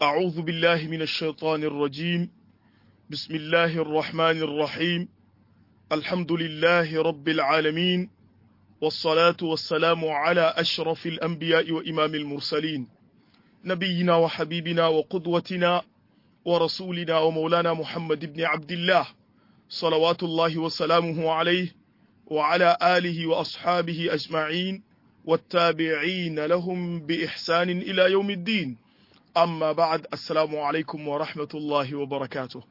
أعوذ بالله من الشيطان الرجيم بسم الله الرحمن الرحيم الحمد لله رب العالمين والصلاة والسلام على أشرف الأنبياء وإمام المرسلين نبينا وحبيبنا وقدوتنا ورسولنا ومولانا محمد بن عبد الله صلوات الله وسلامه عليه وعلى آله وأصحابه أجمعين والتابعين لهم بإحسان إلى يوم الدين amma ba'ad assalamu alaikum wa rahmatullahi wa barakatuh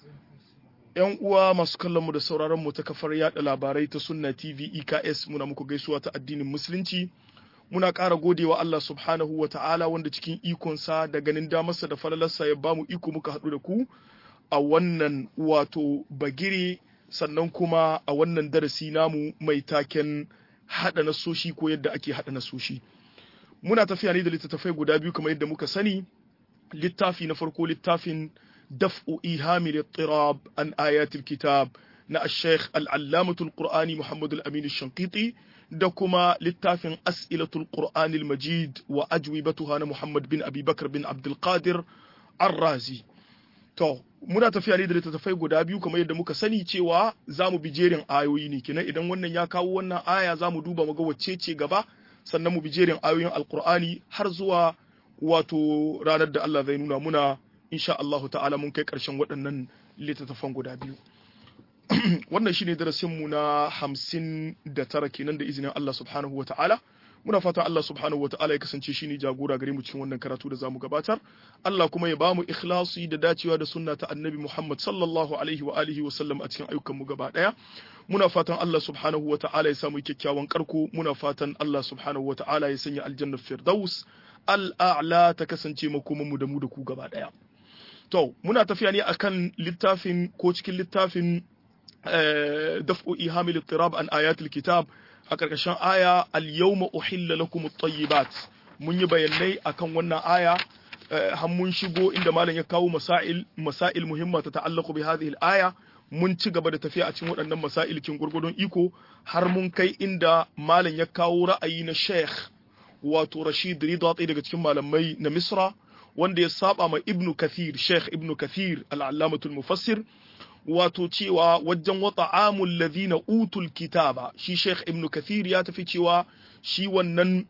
yan uwa masu kallon mu da sauraron mu ta kafar yada labarai ta sunna tv eks muna muku gaisuwa ta addinin musulunci muna ƙara godewa Allah subhanahu wa ta'ala wanda cikin ikonsa da ganin damarsa da falalarsa ya bamu iko muka haɗu da ku a wannan wato bagire sannan kuma a wannan darasi namu mai taken haɗa nasoshi ko yadda ake haɗa nasoshi. muna tafiya ne da littattafai guda biyu kamar yadda muka sani littafi na farko littafin daf'u ihami littirab an ayatul kitab na al-sheikh al-allamatul qur'ani muhammad al-amin al-shanqiti da kuma littafin as'ilatul qur'ani al-majid wa ajwibatuha na muhammad bin abi bakr bin abdul qadir ar-razi to muna tafiya ne da littattafai guda biyu kamar yadda muka sani cewa za mu bi jerin ayoyi ne kenan idan wannan ya kawo wannan aya za mu duba mu ga wacce ce gaba sannan mu bi jerin ayoyin alkur'ani har zuwa wato ranar da Allah zai nuna muna insha Allah ta'ala mun kai ƙarshen waɗannan littattafan guda biyu wannan shine darasin mu na hamsin da tara kenan da izinin Allah subhanahu wa ta'ala muna fatan Allah subhanahu wa ta'ala ya kasance shine jagora gare mu cikin wannan karatu da zamu gabatar Allah kuma ya bamu ikhlasi da dacewa da sunna ta annabi Muhammad sallallahu alaihi wa alihi wa sallam a cikin ayyukan mu gaba daya muna fatan Allah subhanahu wa ta'ala ya samu kyakkyawan karko muna fatan Allah subhanahu wa ta'ala ya sanya aljannar firdaus al'a'la ta kasance makoman mu da mu da ku gaba daya to muna tafiya ne akan littafin ko cikin littafin daf'u ihamil ittirab an ayatul kitab a ƙarƙashin aya al-yawma uhilla lakum at-tayyibat mun yi bayanai akan wannan aya har mun shigo inda malam ya kawo masail masail muhimma ta ta'allaqu bi hadhihi al-aya mun ci gaba da tafiya a cikin waɗannan masail kin gurgurdon iko har mun kai inda malam ya kawo ra'ayi na Sheikh wato Rashid Rida ɗaya daga cikin malamai na Misra wanda ya saba ma Ibn Kathir Sheikh Ibn Kathir al-Allamatul Mufassir wato cewa wajen wata amul ladhina utul kitaba shi Sheikh Ibn Kathir ya tafi cewa shi wannan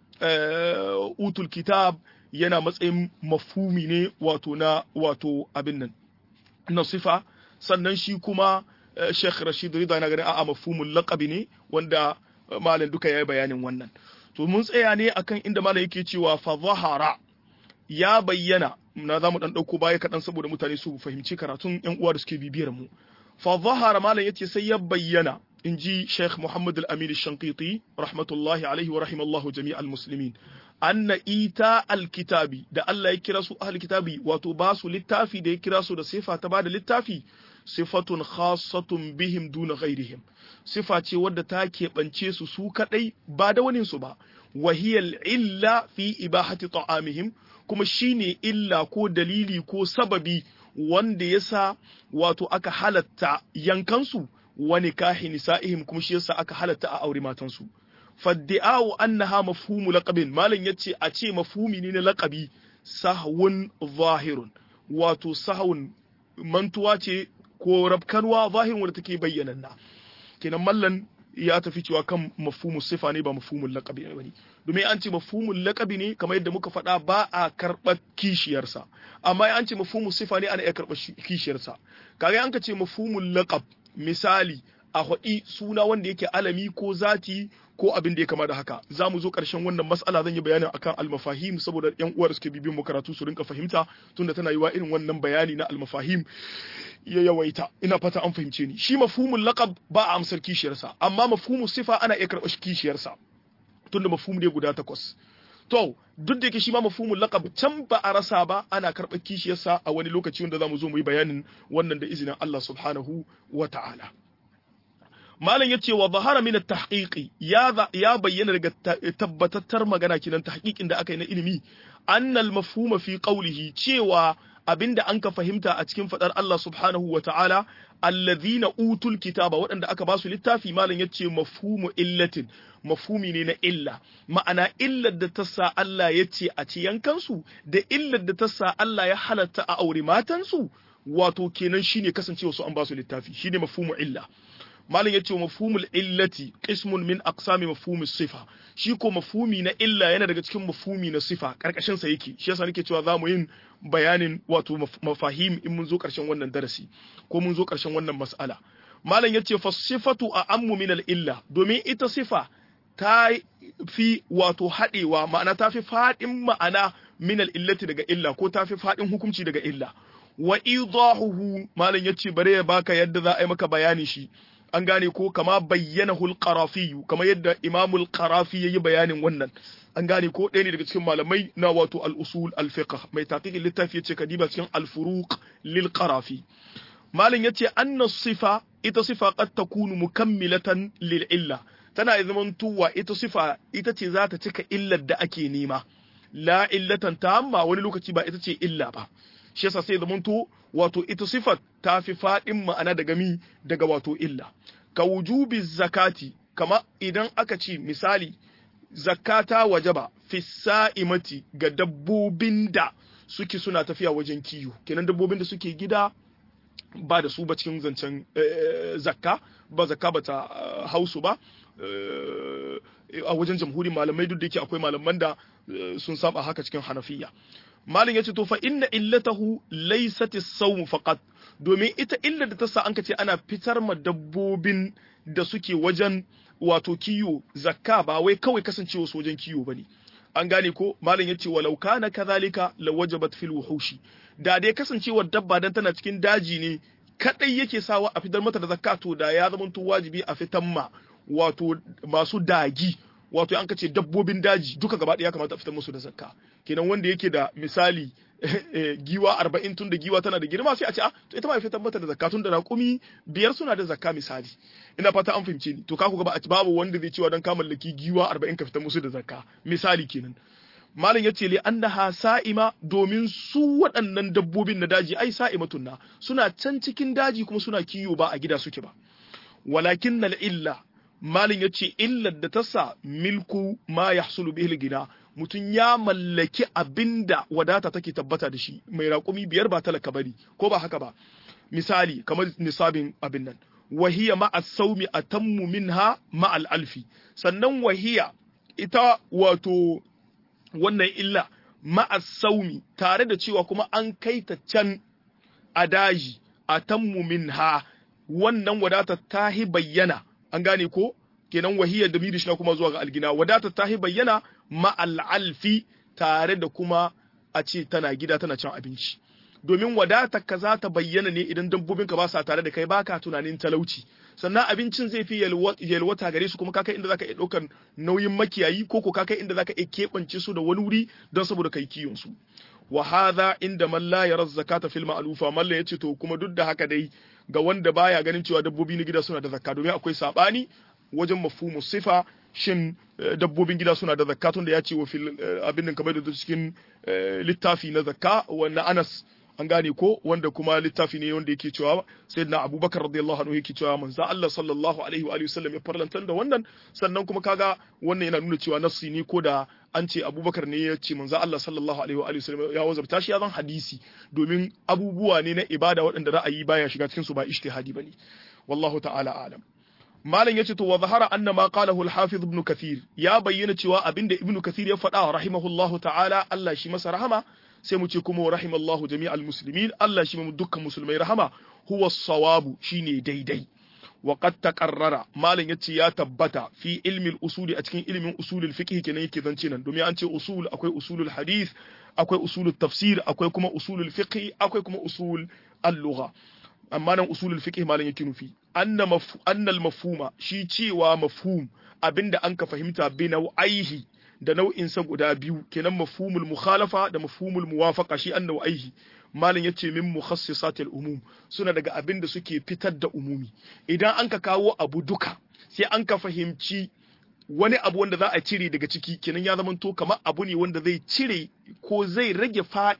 utul kitab yana matsayin mafhumi ne wato na wato abin nan na sifa sannan shi kuma Sheikh Rashid Rida yana ganin a'a mafhumul laqabi ne wanda malam duka yayi bayanin wannan to mun tsaya ne akan inda malam yake cewa fa zahara ya bayyana na za mu dan dauko baya kaɗan saboda mutane su fahimci karatun yan uwa da suke bibiyar mu fa zahara malam yace sai ya bayyana in ji Sheikh Muhammad al-Amin al-Shanqiti rahmatullahi alaihi wa rahimallahu jami'al muslimin anna ita al-kitabi da Allah ya kira su ahli kitabi wato ba su littafi da ya kira su da sifa ta bada littafi sifatun khassatun bihim duna ghairihim sifa ce wadda ta keɓance su su kadai ba da wani su ba wahiyal illa fi ibahati ta'amihim kuma shine illa ko dalili ko sababi wanda yasa wato aka halatta yankansu wani kahi nisa'ihim kuma shi yasa aka halatta a aure matansu faddi'a'u annaha mafhumu laqabin malam yace a ce mafhumi ne na laqabi sahwun zahirun wato sahwun mantuwa ce ko rabkanwa zahirin wanda take bayyananna kenan mallan ya tafi cewa kan mafhumu sifa ne ba mafhumul laqabi ne bane domin an ce mafhumul laqabi ne kamar yadda muka faɗa ba a karɓar kishiyarsa amma an ce mafhumul sifa ne ana iya karɓar kishiyarsa kaga an ka ce mafhumul laqab misali a haɗi suna wanda yake alami ko zati ko abin da ya kama da haka za mu zo ƙarshen wannan mas'ala zan yi bayanin akan almafahim saboda yan uwar suke bibin mu karatu su rinka fahimta tunda tana yiwa irin wannan bayani na almafahim ya yawaita ina fata an fahimce ni shi mafhumul laqab ba a amsar kishiyarsa amma mafhumul sifa ana iya karɓar kishiyarsa tunda mafhum ne guda takwas to duk da yake shi ma mafhumul laqab can ba a rasa ba ana karɓar kishiyarsa a wani lokaci wanda zamu zo mu yi bayanin wannan da izinin Allah subhanahu wa ta'ala malam yace wa zahara min at-tahqiqi ya ya bayyana daga tabbatattar magana kinan tahqiqin da aka yi na ilimi annal mafhuma fi qawlihi cewa abinda an ka fahimta a cikin fadar Allah subhanahu wa ta'ala alladhina utul kitaba waɗanda aka ba su littafi malam yace mafhumu illatin mafhumi ne na illa ma'ana illar da ta sa Allah ya ce a ci yankansu da illar da ta sa Allah ya halatta a aure matansu wato kenan shine kasancewa su an ba su littafi shine mafhumu illa malam yace mafhumul illati qismun min aqsami mafhumi sifa shi ko mafhumi na illa yana daga cikin mafhumi na sifa karkashin sa yake shi yasa nake cewa zamu yin bayanin wato mafahim in mun zo karshen wannan darasi ko mun zo karshen wannan mas'ala malam yace fa sifatu a ammu min al illa domin ita sifa ta fi wato hadewa ma'ana ta fi fadin ma'ana min al illati daga illa ko ta fi fadin hukunci daga illa wa idahuhu malam yace bare ya baka yadda za a yi maka bayani shi an gane ko kama bayyana hulqarafi kama yadda imamul qarafi yayi bayanin wannan an gane ko ɗaya ne daga cikin malamai na wato al-usul al-fiqh mai taqiqin littafi yace kadiba cikin al-furuq lil qarafi malam yace anna sifa ita sifa qad takunu mukammilatan lil illa tana zaman tuwa ita sifa ita ce za ta cika illar da ake nema la illatan tamma wani lokaci ba ita ce illa ba shi yasa sai zamanto wato ita sifat ta fi faɗin ma'ana daga mi daga wato illa ka wujubi zakati kama idan aka ce misali zakata wajaba fi sa'imati ga dabbobin da suke suna tafiya wajen kiyo kenan dabbobin da suke gida ba da su ba cikin zancen zakka ba zakka ba ta hausu ba a wajen jamhuri malamai duk da yake akwai malaman da sun saba haka cikin hanafiya malin yace to fa inna illatahu laysat as-sawm faqat domin ita illa da ta sa an ce ana fitar ma dabbobin da suke wajen wato kiyo zakka ba wai kawai kasancewa su wajen kiyo bane an gane ko malin yace walau kana kadhalika lawajabat fil wuhushi da dai kasancewar dabba dan tana cikin daji ne kadai yake sawa a fitar mata da zakka to da ya zama to wajibi a fitar ma wato masu dagi wato an kace dabbobin daji duka gaba ɗaya kamata a fitar musu da zakka kenan wanda yake da misali giwa arba'in tun da giwa tana da girma sai a ce a to ita ma fitar mata da zakka tun da raƙumi biyar suna da zakka misali ina fata an fahimce ni to ka ku ga ba babu wanda zai cewa dan ka mallaki giwa arba'in ka fitar musu da zakka misali kenan malam yace li annaha sa'ima domin su waɗannan dabbobin na daji ai sa'imatun na suna can cikin daji kuma suna kiyo ba a gida suke ba walakin illa malin ya ce illar da ta sa milku ma ya hasulu bihil gina mutum ya mallaki abinda wadata take tabbata da shi mai raƙumi biyar ba talaka bari ko ba haka ba misali kamar nisabin abin nan wahiya ma'a saumi a tammu minha ma'al alfi sannan wahiya ita wato wannan illa ma'a saumi tare da cewa kuma an kai ta can a daji a tammu minha wannan wadata ta bayyana an gane ko kenan wahiyar da mirish na kuma zuwa ga algina wadata ta bayyana ma'al'alfi tare da kuma a ce tana gida tana cin abinci domin wadata ka za ta bayyana ne idan dabbobinka ba sa tare da kai baka tunanin talauci sannan abincin zai fi yalwata gare su kuma kakai inda zaka iya ɗaukar nauyin makiyayi ko ko kakai inda zaka iya keɓance su da wani wuri don saboda kai kiyon su wa hadha inda man la yara zakata fil ma'lufa malla yace to kuma duk da haka dai ga wanda baya ganin cewa dabbobi na gida suna da zakka domin akwai sabani wajen mafhumu sifa shin dabbobin gida suna da zakka tunda ya ce wa fil abin nan kamar da cikin littafi na zakka wanda Anas an gane ko wanda kuma littafi ne wanda yake cewa sayyidina Abubakar radiyallahu anhu yake cewa manzo Allah sallallahu alaihi wa alihi wasallam ya farlantar da wannan sannan kuma kaga wannan yana nuna cewa nassi ne ko da an ce Abubakar ne ya ce manzo Allah sallallahu alaihi wa alihi wasallam ya wazabta shi ya zan hadisi domin abubuwa ne na ibada waɗanda ra'ayi baya shiga cikin su ba ijtihadi bane wallahu ta'ala alam malam yace to wa zahara anna ma qalahu al-hafiz ibn kathir ya bayyana cewa abinda ibn kathir ya faɗa rahimahullahu ta'ala Allah shi masa rahama sai mu ce kuma rahimallahu jami'al muslimin Allah shi mu dukkan musulmai rahama huwa sawabu shine daidai wa qad taqarrara malam yace ya tabbata fi ilmi al-usuli a cikin ilmin usulul fiqh kenan yake zance nan domin an ce usul akwai usulul hadith akwai usulul tafsir akwai kuma usulul fiqh akwai kuma usul al-lugha amma nan usulul fiqh malam yake nufi anna annal mafhuma shi cewa mafhum abinda an ka fahimta bi nau'aihi da nau'in sa guda biyu kenan mafhumul mukhalafa da mafhumul muwafaqa shi an nau'aihi malam yace min mukhassisatil umum suna daga abinda suke fitar da umumi idan an ka kawo abu duka sai an ka fahimci wani abu wanda za a cire daga ciki kenan ya zama to kamar abu ne wanda zai cire ko zai rage fa'in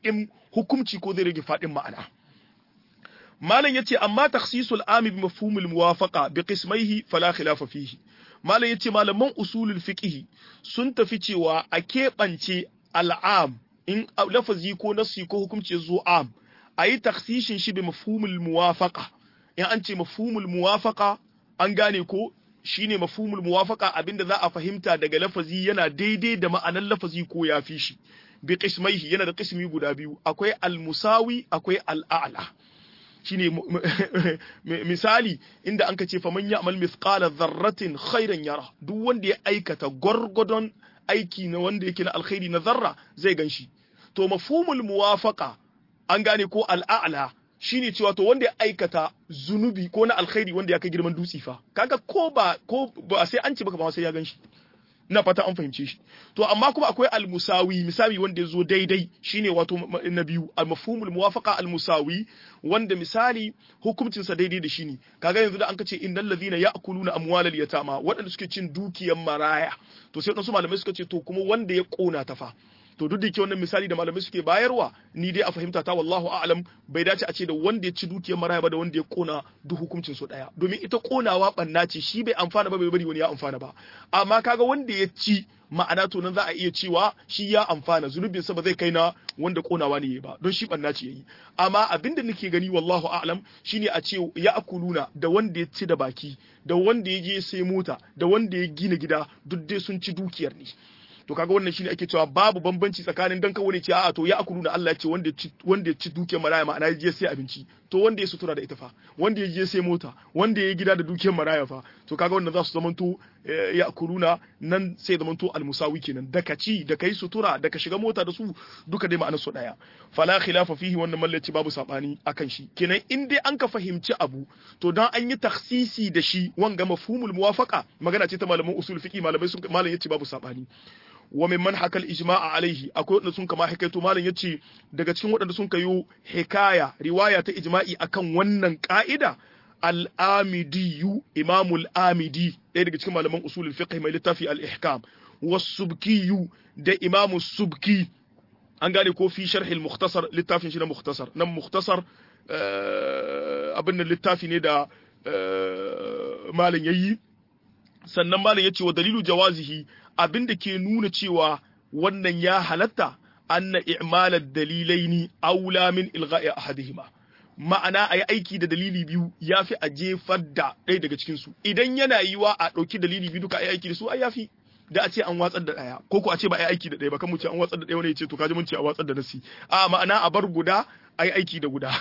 hukumci ko zai rage fadin ma'ana malam yace amma takhsisul ami bi mafhumul muwafaqa bi qismaihi fala khilafa fihi malam yace malaman usulul fiqh sun tafi cewa a keɓance al'am in lafazi ko nasi ko hukumci zo am ayi takhsishin shi bi mafhumul muwafaqa in an ce mafhumul muwafaqa an gane ko shine mafhumul muwafaqa abinda za a fahimta daga lafazi yana daidai da ma'anar lafazi ko ya fi shi bi qismaihi yana da qismi guda biyu akwai al-musawi akwai al-a'la shine misali inda anka ce faman ya'mal mithqala dharratin khairan yara duk wanda ya aikata gwargwadon aiki na wanda yake na alkhairi na zarra zai ganshi to mafhumul muwafaqa an gane ko al-a'la shine cewa to wanda ya aikata zunubi ko na alkhairi wanda ya kai girman dutse fa kaga ko ba ko ba sai an ci baka ba sai ya ganshi ina fata an fahimce shi to amma kuma akwai almusawi misali wanda ya zo daidai shine wato na biyu almafhumul muwafaqa almusawi wanda misali hukuncin sa daidai da shi ne kaga yanzu da an kace innal ladhina ya'kuluna amwalal yatama waɗanda suke cin dukiyar maraya to sai wadansu malamai suka ce to kuma wanda ya kona ta fa to duk da ke wannan misali da malamai suke bayarwa ni dai a fahimta ta wallahu a'lam bai dace a ce da wanda ya ci dukiyar maraya ba da wanda ya kona duk hukuncin su daya domin ita konawa banna ce shi bai amfana ba bai bari wani ya amfana ba amma kaga wanda ya ci ma'ana to nan za a iya cewa shi ya amfana zunubin sa ba zai kai na wanda konawa ne ba don shi banna ce yayi amma abinda nake gani wallahu a'lam shine a ce ya akuluna da wanda ya ci da baki da wanda ya je sai mota da wanda ya gina gida duk dai sun ci dukiyar ne to kaga wannan shine ake cewa babu bambanci tsakanin dan kawai ce a'a to ya akulu na Allah ya ce wanda wanda ya ci dukiyar maraya ma'ana ya je sai abinci to wanda ya sutura da ita fa wanda ya je sai mota wanda ya gida da dukiyar maraya fa to kaga wannan za su zamanto ya akuluna nan sai zamanto almusawi kenan da ka ci da kai sutura da ka shiga mota da su duka dai ma'anar su daya fala khilafa fihi wannan mallaci babu sabani akan shi kenan in dai an ka fahimci abu to dan an yi taksisi da shi wanga mafhumul muwafaqa magana ce ta malaman usul fiqi malamai sun malam yace babu sabani wa mimman hakal ijma'a alaihi akwai wanda sun kama hikaito malam yace daga cikin waɗanda sun kayo hikaya riwaya ta ijma'i akan wannan ka'ida al-amidiyu imamul amidi ɗaya daga cikin malaman usulul fiqh mai littafi al-ihkam was-subkiyu da imamu subki an gane ko fi sharh al-mukhtasar littafin shi na mukhtasar nan mukhtasar abin nan littafi ne da malam yayi sannan malam yace wa dalilu jawazihi abin da ke nuna cewa wannan ya halatta anna i'malar dalilaini aula min ilga'i ahadihima ma'ana a yi aiki da dalili biyu ya fi a jefar da ɗaya daga cikinsu idan yana yiwa a ɗauki dalili biyu duka a yi aiki da su ai yafi da a ce an watsar da ɗaya ko ko a ce ba a yi aiki da ɗaya ba kan mu ce an watsar da ɗaya wani ya ce to kaji mun ce a watsar da nasi a ma'ana a bar guda a yi aiki da guda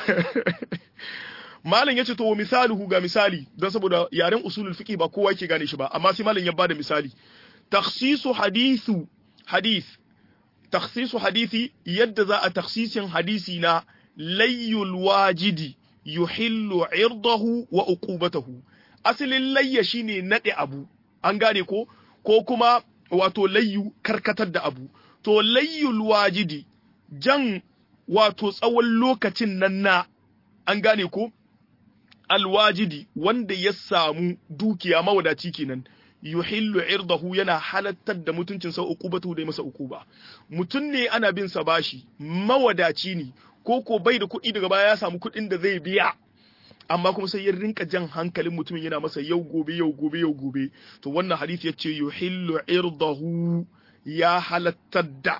malam ya ce to misaluhu ga misali don saboda yaren usulul fiqh ba kowa yake gane shi ba amma sai malam ya bada misali takhsisu hadithu hadith takhsisu hadisi yadda za a takhsisin hadisi na layyul wajidi yuhillu irdahu wa uqubatahu asalin layya shine nade abu an gane ko ko kuma wato layyu karkatar da abu to layyul wajidi jan wato tsawon lokacin nan na an gane ko alwajidi wanda ya samu dukiya mawadaci kenan yuhillu irdahu yana halattar da mutuncin sa uqubatu da masa uquba mutun ne ana bin sa bashi mawadaci ne ko ko bai da kuɗi daga baya ya samu kuɗin da zai biya amma kuma sai ya rinka jan hankalin mutumin yana masa yau gobe yau gobe yau gobe to wannan hadisi yace yuhillu irdahu ya halattar da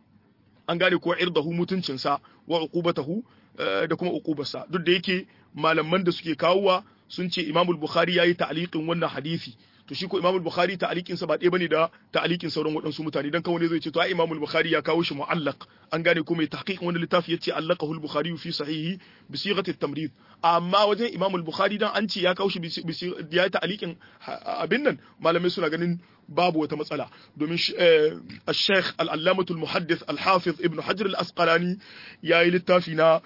an gane ko irdahu mutuncin sa wa uqubatahu da kuma uqubarsa duk da yake malaman da suke kawowa sun ce Imam Bukhari yayi ta'liqin wannan hadisi to shi ko Imam Bukhari ta'liqin sa ba ɗaya bane da ta'liqin sauran waɗansu mutane dan kawai zai ce to ai Imam Bukhari ya kawo shi mu'allaq an gane ko mai tahqiq wannan littafi yace allaqahu al-Bukhari fi sahihi bi sighati at-tamrid amma wajen Imam Bukhari dan an ce ya kawo shi ya yi ta'liqin abin nan malamai suna ganin babu wata matsala domin Sheikh al-Allamah al-Muhaddith al-Hafiz Ibn Hajar al-Asqalani yayi littafi na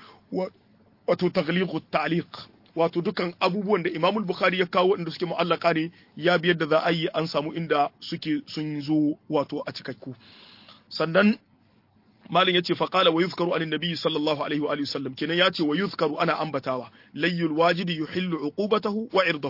wato taghliq at-ta'liq wato dukan abubuwan da Imam Bukhari ya kawo inda suke mu'allaka ne ya biyar da za a yi an samu inda suke sun zo wato a cikakku sannan malin yace fa qala wa yuzkaru an nabi sallallahu alaihi wa alihi wasallam kenan yace wa yuzkaru ana ambatawa layyul wajidi yuhillu uqubatahu wa irdahu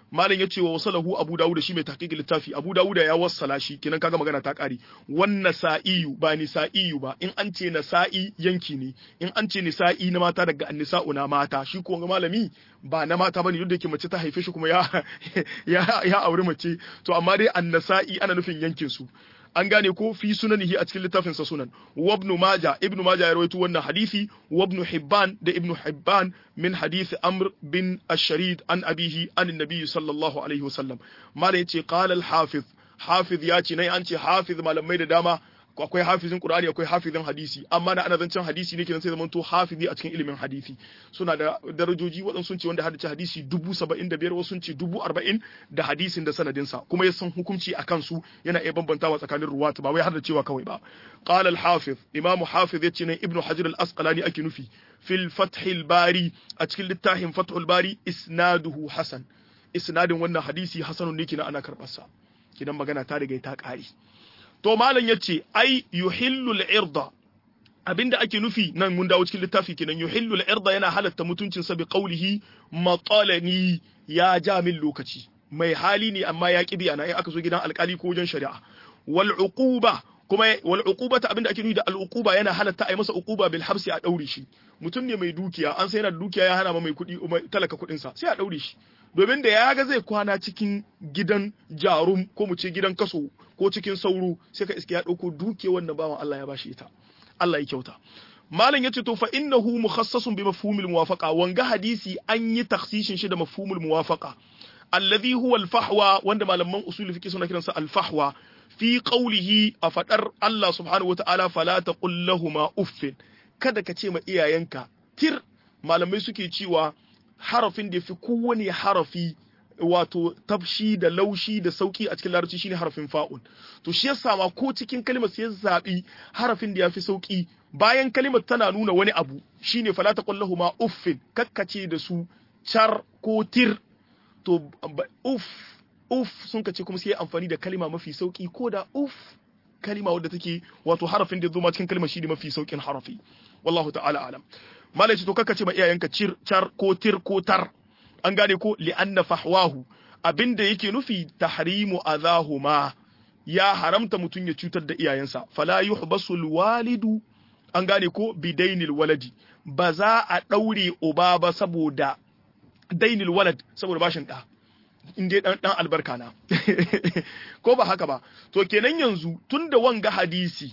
malam yace wa wasalahu abu dawud shi mai tahqiq littafi abu dawud ya wassala shi kenan kaga magana ta kare wannan sa'iyu ba ni sa'iyu ba in an ce nasa'i yanki ne in an ce nisa'i na mata daga annisa'u na mata shi ko malami ba na mata bane duk da yake mace ta haife shi kuma ya ya ya aure mace to amma dai annasa'i ana nufin yankin su an gane ko fi sunanihi a cikin littafin sa sunan wa ibn majah ibn majah ya rawaito wannan hadisi wa ibn hibban da ibn hibban min hadisi amr bin ash-sharid an abihi an annabi sallallahu alaihi wasallam malai yace qala al-hafiz hafiz ya ce nai an ce hafiz malamai da dama akwai hafizin Qur'ani akwai hafizin hadisi amma na ana zancen hadisi ne kenan sai zaman to hafizi a cikin ilimin hadisi suna da darajoji waɗansu sun ce wanda haddace hadisi dubu saba'in da biyar wasu sun ce dubu arba'in da hadisin da sanadinsa kuma ya san hukunci a kansu yana iya bambantawa tsakanin ruwatu ba wai har da cewa kawai ba qala al-hafiz imamu hafiz yace nan ibnu hajar al-asqalani ake nufi fil fathil bari a cikin littafin fathul bari isnaduhu hasan isnadin wannan hadisi hasanun ne kina ana karɓar sa kidan magana ta riga ta ƙare to malam yace ai yuhillu al-irda abinda ake nufi nan mun dawo cikin littafi kenan yuhillu al-irda yana halatta mutuncin sa bi qawlihi maqalani ya ja min lokaci mai hali ne amma ya kibi ana aka zo gidan alkali ko wajen shari'a wal uquba kuma wal uqubata abinda ake nufi da al uquba yana halatta ai masa uquba bil habsi a daure shi mutum ne mai dukiya an sai yana da dukiya ya hana ma mai kuɗi talaka kuɗin sa sai a daure shi domin da ya ga zai kwana cikin gidan jarum ko mu ce gidan kaso ko cikin sauro sai ka iske ya ɗauko duke wannan bawan Allah ya bashi ita Allah ya kyauta malam yace to fa innahu mukhassasun bi mafhumil muwafaqa wanga hadisi an yi takhsishin shi da mafhumul muwafaqa alladhi huwa al-fahwa wanda malaman usul fiqh suna kiransa al-fahwa fi qawlihi a fadar Allah subhanahu wataala fala taqul lahumu uffin kada ka ce ma iyayenka tir malamai suke cewa harafin da fi kowane harafi wato tafshi da laushi da sauki a cikin larabci shine harafin fa'un to shi yasa ma ko cikin kalmar sai zabi harafin da yafi sauki bayan kalmar tana nuna wani abu shine fala taqullahu ma uffin kakkace da su char ko tir to uff uff sun kace kuma sai amfani da kalma mafi sauki ko da uff kalma wadda take wato harafin da zo ma cikin kalmar shine mafi saukin harafi wallahu ta'ala alam malai to kakkace ma iyayenka cir char ko tir ko tar an gane ko li'anna fahwahu abinda yake nufi tahrimu adahuma ya haramta mutum ya cutar da iyayensa fala yuhbasu alwalidu an gane ko bidainil waladi ba za a daure uba ba saboda dainil walad saboda bashin da in dai dan dan albarka na ko ba haka ba to kenan yanzu tunda wanga hadisi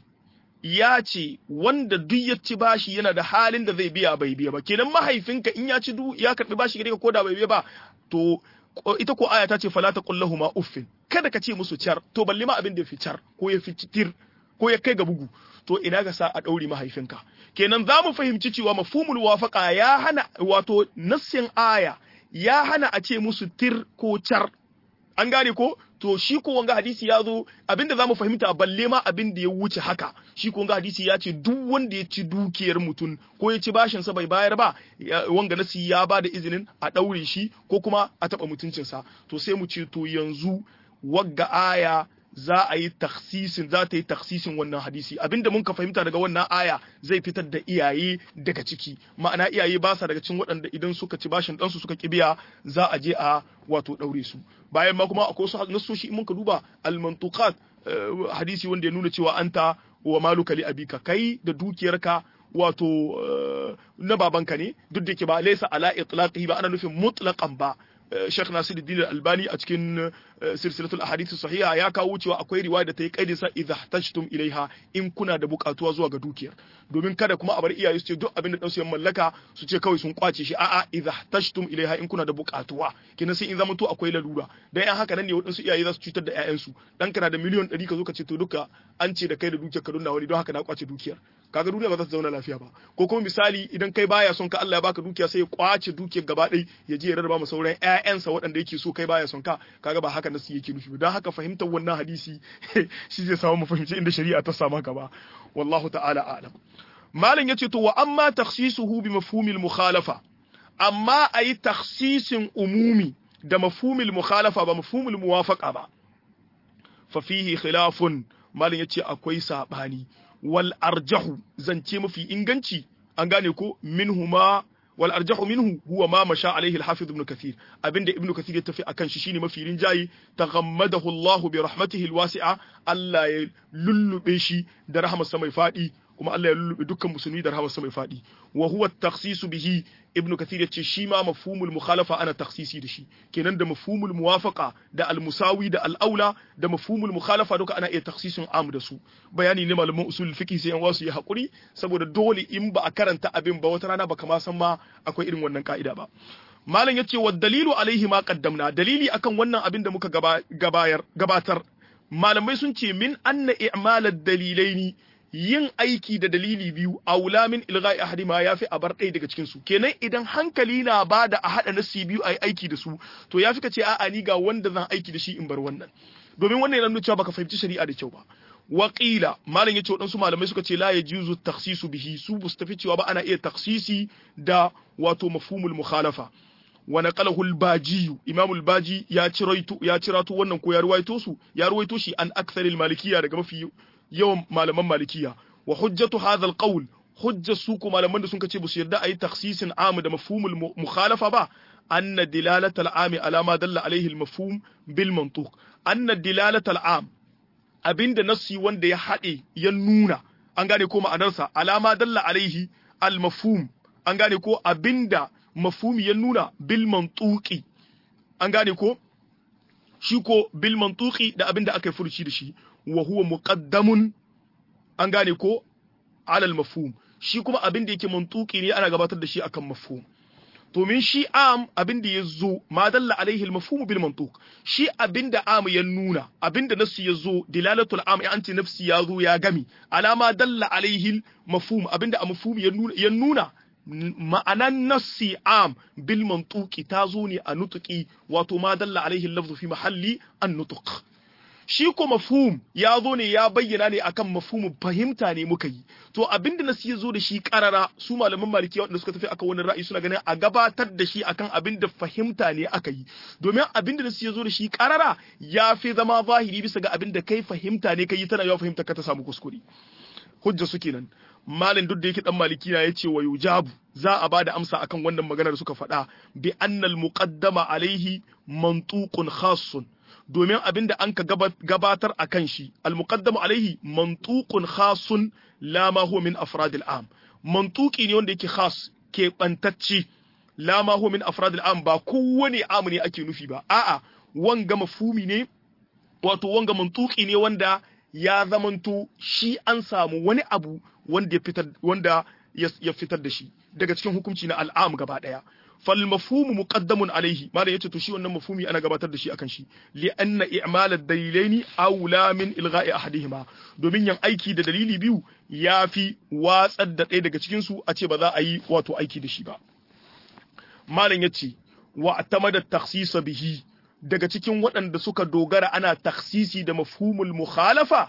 ya ce wanda duk ya ci bashi yana da halin da zai biya bai biya ba kenan mahaifinka in ya ci du ya karbi bashi gare ka ko da bai biya ba to ita ko aya ta ce fala taqul ma uffin kada ka ce musu car to balle ma abin da fi car ko ya fi tir ko ya kai ga bugu to ina ga sa a daure mahaifinka kenan za mu fahimci cewa mafhumul wafaqa ya hana wato nassin aya ya hana a ce musu tir ko car an gane ko to shi ko wanga hadisi ya zo abinda zamu fahimta balle ma abin da ya wuce haka shi ko wanga hadisi ya ce duk wanda ya ci dukiyar mutum ko ya ci bashin sa bai bayar ba wanga nasi ya ba da izinin a daure shi ko kuma a taba mutuncin sa to sai mu ce to yanzu wagga aya za a yi taksisin za ta yi taksisin wannan hadisi abinda mun ka fahimta daga wannan aya zai fitar da iyaye daga ciki ma'ana iyaye ba sa daga cikin waɗanda idan suka ci bashin ɗansu suka kibiya za a je a wato ɗaure su bayan ma kuma akwai wasu nasoshi in mun ka duba al-mantuqat hadisi wanda ya nuna cewa anta wa maluka li abika kai da dukiyarka wato na babanka ne duk da ke ba laysa ala itlaqihi ba ana nufin mutlaqan ba Sheikh Nasiruddin Al-Albani a cikin silsilatul ahadith sahiha ya kawo cewa akwai riwaya da ta yi kaidin sa idza ihtajtum ilaiha in kuna da bukatuwa zuwa ga dukiyar domin kada kuma a bar iyaye su ce duk abin da dan su mallaka su ce kawai sun kwace shi a'a idza ihtajtum ilaiha in kuna da bukatuwa kina sai in zama to akwai lalura dan yan haka nan ne wadansu iyaye za su cutar da ƴaƴan su dan kana da miliyon 100 ka zo ka ce to duka an ce da kai da dukiyar ka dunna wani don haka na kwace dukiyar kaga duniya ba za ta zauna lafiya ba ko kuma misali idan kai baya son ka Allah ya baka dukiya sai ya kwace dukiyar gaba ɗaya ya je ya rarraba ma sauran ƴaƴansa waɗanda yake so kai baya son ka kaga ba haka nasu yake nufi don haka fahimtar wannan hadisi shi zai samu mu fahimci inda shari'a ta sama ka ba wallahu ta'ala a'lam malam yace to wa amma takhsisuhu bi mafhumil mukhalafa amma ayi takhsisin umumi da mafhumil mukhalafa ba mafhumil muwafaqa ba fa fihi khilafun malam yace akwai sabani wal arjahu zance mafi inganci an gane ko minhuma wal arjahu minhu huwa ma masha alaihi al-hafiz ibn kathir abinda ibn kathir ya tafi akan shi shine mafi rinjayi taghammadahu Allah bi rahmatihi al-wasi'a Allah ya lullube shi da rahmarsa mai fadi kuma Allah ya lullube dukkan musulmi da rahmarsa mai fadi wa huwa at-takhsis bihi ibn kathir ya ce shi ma mafhumul mukhalafa ana takhsisi da shi kenan da mafhumul muwafaqa da al-musawi da al-aula da mafhumul mukhalafa duka ana iya takhsisin am da su bayani ne malaman usul fiqh sai an wasu ya hakuri saboda dole in ba a karanta abin ba wata rana baka ma san ma akwai irin wannan ka'ida ba malam yace wa dalilu alaihi ma qaddamna dalili akan wannan abin da muka gabayar gabatar malamai sun ce min anna i'malad dalilaini yin aiki da dalili biyu aula min ilga'i ahadima yafi a bar ɗaya daga cikin su kenan idan hankali na bada a hada nasi biyu ayi aiki da su to yafi ka ce a'a ni ga wanda zan aiki da shi in bar wannan domin wannan yana nuna cewa baka fahimci shari'a da kyau ba Waƙila malam yace waɗansu malamai suka ce la yajuzu takhsisu bihi su bu tafi cewa ba ana iya takhsisi da wato mafhumul mukhalafa wa naqalahu al-baji imam al-baji ya ciraito ya cirato wannan ko ya ruwaito su ya ruwaito shi an aktharil malikiyya daga mafi yawan malaman malikiya wa hujjatu hadha alqawl hujja su ko malaman da sun ce ba su yarda ayi takhsisin am da mafhumul mukhalafa ba anna dilalata al'am ala ma dalla alayhi al-mafhum bil mantuq anna dilalata al'am abinda nassi wanda ya hade ya nuna an gane ko ma'anarsa alama dalla alaihi al-mafhum an gane ko abinda mafhumi ya nuna bil mantuqi an gane ko shi ko bil mantuqi da abinda aka yi furuci da shi wa huwa muqaddamun an gane ko alal mafhum shi kuma abin da yake mantuki ne ana gabatar da shi akan mafhum to min shi am abin da yazo ma dalla alaihi al-mafhum bil mantuq shi abin da am ya nuna abin da nasu yazo dilalatul am ya anti nafsi yazo ya gami alama dalla alaihi al-mafhum abin da mafhum ya nuna ya nuna ma'anan nassi am bil mantuqi tazo ne a nutuki wato ma dalla alaihi al-lafzu fi mahalli an-nutuq shi ko mafhum ya zo ne ya bayyana ne akan mafhumu fahimta ne muka yi to abinda nasu ya zo da shi karara su malaman maliki wanda suka tafi akan wannan ra'ayi suna ganin a gabatar da shi akan abinda fahimta ne aka yi domin abinda nasu ya zo da shi karara ya fi zama zahiri bisa ga abinda kai fahimta ne kai tana yawa fahimta ka ta samu kuskure hujja su kenan malin duk da yake dan maliki na yace wa yujabu za a bada amsa akan wannan magana da suka faɗa bi annal muqaddama alaihi mantuqun khassun domin abin da an ka gabatar a kan shi almuqaddamu alaihi mantuqun khasun la ma huwa min afradil am mantuqi ne wanda yake khas ke bantacce la ma huwa min afradil am ba kowane am ne ake nufi ba a'a wanga mafhumi ne wato wanga mantuqi ne wanda ya zamanto shi an samu wani abu wanda ya fitar wanda ya fitar da shi daga cikin hukunci na al'am gaba daya fal mafhumu muqaddamun alaihi mala yace to shi wannan mafhumi ana gabatar da shi akan shi li anna i'mal ad-dalilaini aula min ilgha'i ahadihima domin yan aiki da dalili biyu yafi watsar da ɗaya daga cikin su a ce ba za a yi wato aiki da shi ba malam yace wa atamada takhsisa bihi daga cikin waɗanda suka dogara ana takhsisi da mafhumul mukhalafa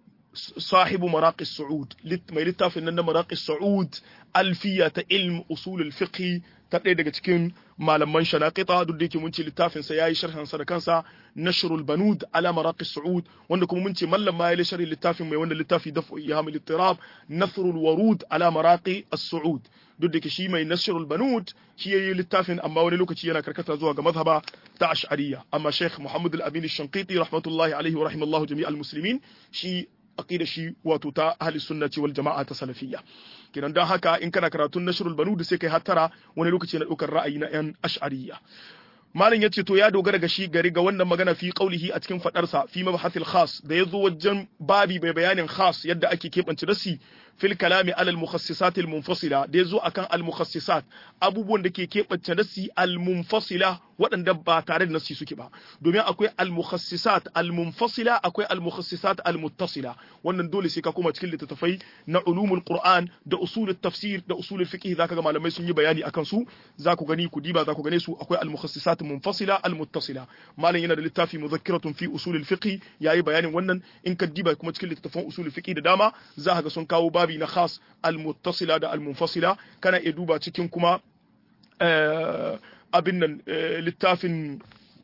sahibu maraqi su'ud mai littafin nan na maraqi su'ud alfiya ta ilm usul al-fiqh ta ɗaya daga cikin malaman shanaqita duk da yake mun ce littafin sa yayi sharhan sa da kansa nashrul banud ala maraqi su'ud wanda kuma mun ce mallam ma yayi sharhi littafin mai wanda littafi dafu ihamil ittirab nasrul warud ala maraqi as-su'ud duk da yake shi mai nashrul banud shi yayi littafin amma wani lokaci yana karkata zuwa ga mazhaba ta ash'ariyya amma sheikh muhammad al-amin ash-shanqiti rahmatullahi alaihi wa rahimallahu jami'al muslimin shi aqida shi wato ta ahli sunnati wal jama'a ta salafiyya kinan dan haka in kana karatun nashrul banud sai kai hattara wani lokaci na daukar ra'ayi na yan ash'ariyya malin yace to ya dogara ga shi gari ga wannan magana fi qaulihi a cikin fadarsa fi mabhathil khas da yazo wajen babi bai bayanin khas yadda ake kebance dasi fil kalami alal mukhassisat al munfasila da yazo akan al mukhassisat abubuwan da ke kebance dasi al munfasila waɗanda ba tare da nasi suke ba domin akwai al mukhassisat al munfasila akwai al mukhassisat al muttasila wannan dole sai ka koma cikin littattafai na ulumul qur'an da usul tafsir da usul fiqh zaka ga malamai sun yi bayani akan su za ku gani ku diba za ku gane su akwai al mukhassisat munfasila al muttasila malam yana da littafi mudhakkiratun fi usul fiqh yayi bayanin wannan in ka diba kuma cikin littattafan usul fiqh da dama za ka ga sun kawo babi na khas al muttasila da al munfasila kana iya duba cikin kuma abin nan littafin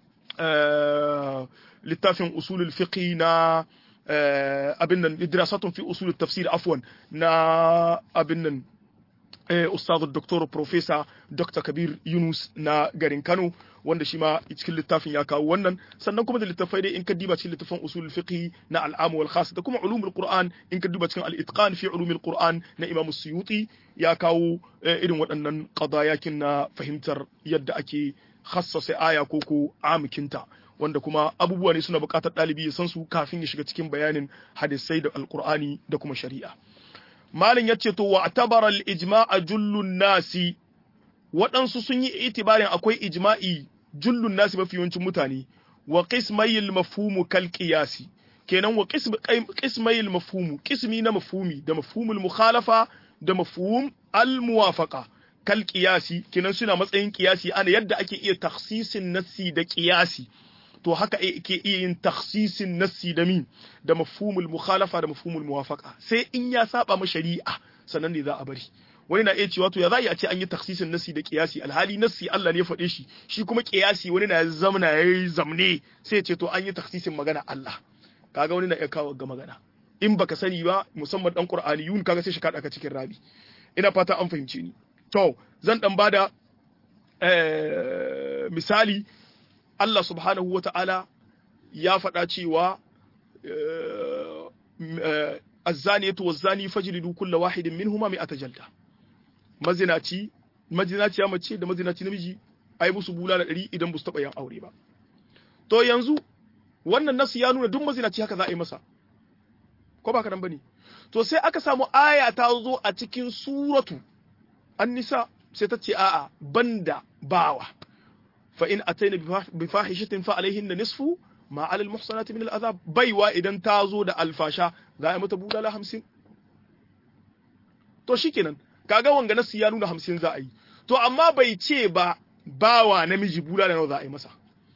littafin usulul fiqh na abin nan idrasatun fi usulul tafsir afwan na abin nan ustazu doktor professor dr kabir yunus na garin kano wanda shi ma cikin littafin ya kawo wannan sannan kuma da littafai dai in ka diba cikin littafin usul fiqh na al'amu wal khas da kuma ulumul qur'an in ka diba cikin al-itqan fi ulumul qur'an na imam suyuti ya kawo irin waɗannan qadayakin na fahimtar yadda ake khassasa aya ko ko amikinta wanda kuma abubuwa ne suna buƙatar ɗalibi ya san su kafin ya shiga cikin bayanin hadisai da alqur'ani da kuma shari'a malin yace to wa tabara al-ijma'a jullun nasi waɗansu sun yi itibarin akwai ijma'i jullun nasi mafi yawancin mutane wa qismayil mafhumu kal qiyasi kenan wa qismayil mafhumu qismi na mafhumi da mafhumul mukhalafa da mafhum al muwafaqa kal qiyasi kenan suna matsayin qiyasi ana yadda ake iya takhsisin nassi da qiyasi to haka ke iya yin takhsisin nassi da min da mafhumul mukhalafa da mafhumul muwafaqa sai in ya saba ma shari'a sannan ne za a bari wani na iya cewa to ya za a ce an yi taksisin nasi da kiyasi alhali nasi Allah ne ya faɗe shi shi kuma kiyasi wani na zamna ya yi zamne sai ya ce to an yi taksisin magana Allah kaga wani na iya kawo ga magana in baka sani ba musamman dan qur'aniyun kaga sai shi kada ka cikin rabi ina fata an fahimce ni to zan dan bada misali Allah subhanahu wata'ala ya faɗa cewa الزانية والزاني فجلدوا كل واحد منهما مئة جلدة mazinaci mazinaciya mace da mazinaci namiji ai musu bulala ɗari idan ba su taɓa yin aure ba to yanzu wannan nasu ya nuna duk mazinaci haka za a yi masa ko ba kadan bane to sai aka samu aya ta zo a cikin suratu an-nisa sai ta ce a'a banda bawa fa in ataina bi fahishatin fa alaihin nisfu ma alal muhsanati min al-azab baiwa idan ta zo da alfasha za a yi mata bulala hamsin to shikenan kaga wanga nasu ya nuna hamsin za a yi to amma bai ce ba bawa namiji bula da nawa za a yi masa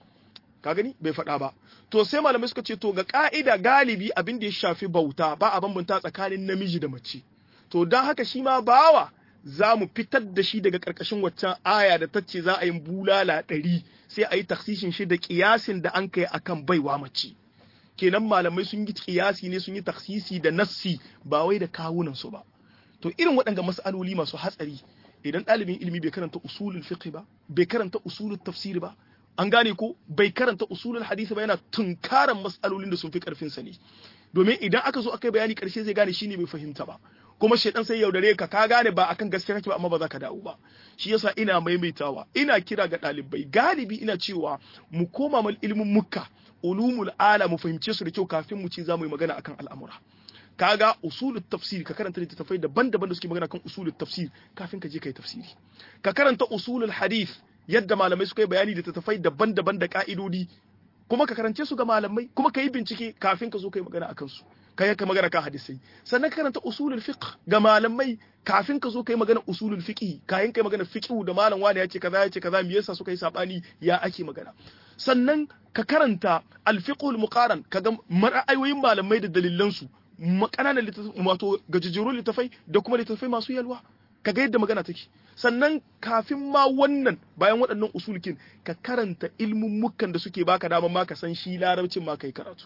ka gani bai faɗa ba to sai malamai suka ce to ga ka'ida galibi abin da ya shafi bauta ba a bambanta tsakanin namiji da mace to don haka shi ma bawa za mu fitar da shi daga ƙarƙashin waccan aya da ta ce za a yi bulala ɗari sai a yi taksishin shi da ƙiyasin da an kai akan baiwa mace kenan malamai sun yi ƙiyasi ne sun yi taksisi da nassi ba wai da kawunan su ba to irin waɗanga mas'aloli masu hatsari idan ɗalibin ilimi bai karanta usulul fiqh ba bai karanta usulul tafsir ba an gane ko bai karanta usulul hadisi ba yana tunkaran mas'alolin da sun fi karfin sa ne domin idan aka zo aka yi bayani karshe zai gane shine bai fahimta ba kuma shaidan sai yaudare ka ka gane ba akan gaskiya kake ba amma ba za ka dawo ba shi yasa ina maimaitawa ina kira ga ɗalibai galibi ina cewa mu koma mal ilimin mukka ulumul ala mu fahimce su da kyau kafin mu ci za mu yi magana akan al'amura kaga usulul tafsir ka karanta littattafai daban-daban da suke magana kan usulul tafsir kafin ka je kai tafsiri ka karanta usulul hadith yadda malamai suka yi bayani da littattafai daban-daban da ka'idodi kuma ka karance su ga malamai kuma ka yi bincike kafin ka zo kai magana akan su kai ka magana kan hadisai sannan ka karanta usulul fiqh ga malamai kafin ka zo kai magana usulul fiqh kayan kai magana fiqh da malam wani yace kaza yace kaza me yasa suka yi sabani ya ake magana sannan ka karanta al-fiqhul muqaran kaga ra'ayoyin malamai da dalilan su makananan littattafai wato gajejjerun littattafai da kuma littattafai masu yalwa ka ga yadda magana take sannan kafin ma wannan bayan waɗannan usulkin ka karanta ilmummukan da suke baka dama ma ka san shi larabcin ma kai karatu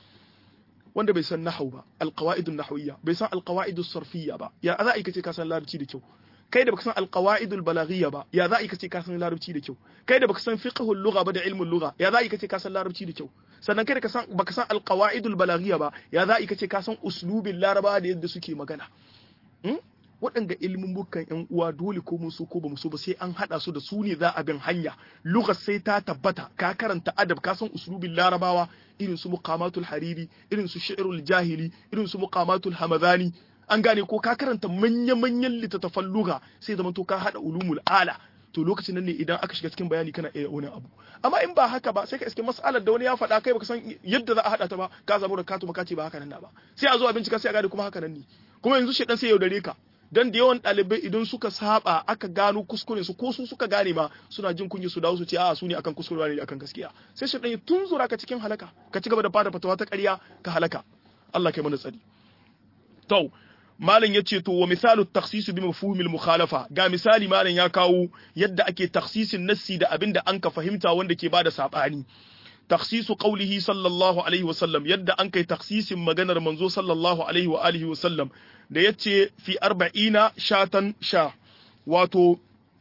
wanda bai san nahau ba alqawaidun nahawiyya bai san alqawaidus sarfiyya ba ya za a kace ka san larabci da kyau kai da baka san alqawaidul balaghiyya ba ya za a kace ka san larabci da kyau kai da baka san fiqhul lugha ba da ilmul lugha ya za a kace ka san larabci da kyau sannan kai da san baka san alqawaidul balaghiyya ba ya za a kace ka san uslubin laraba da yadda suke magana waɗanda ilimin bukan yan uwa dole ko mun so ko ba mu so ba sai an hada su da su ne za a bin hanya lugar sai ta tabbata ka karanta adab ka san uslubin larabawa irin su muqamatul hariri irin su shi'rul jahili irin su muqamatul hamadani an gane ko ka karanta manya-manyan littattafan lugha sai zama to ka hada ulumul ala to lokacin nan ne idan aka shiga cikin bayani kana iya wani abu amma in ba haka ba sai ka iske mas'alar da wani ya faɗa kai baka san yadda za a hada ta ba ka zabo da katu ka ce ba haka nan na ba sai a zo a bincika sai a gane kuma haka nan ne kuma yanzu shedan sai yaudare ka dan da yawan ɗalibai idan suka saba aka gano kuskure su ko su suka gane ma suna jin kunya su dawo su ce a su ne akan kuskure ne akan gaskiya sai shedan ya tunzura ka cikin halaka ka ci gaba da fada fatawa ta ƙarya ka halaka Allah kai mana tsari to malam ya ce to wa misalu takhsisu bi mafhumil mukhalafa ga misali malam ya kawo yadda ake takhsisin nassi da abinda an ka fahimta wanda ke bada sabani takhsisu qawlihi sallallahu alaihi wasallam yadda an kai takhsisin maganar manzo sallallahu alaihi wa alihi wasallam da yace fi arba'ina shatan sha wato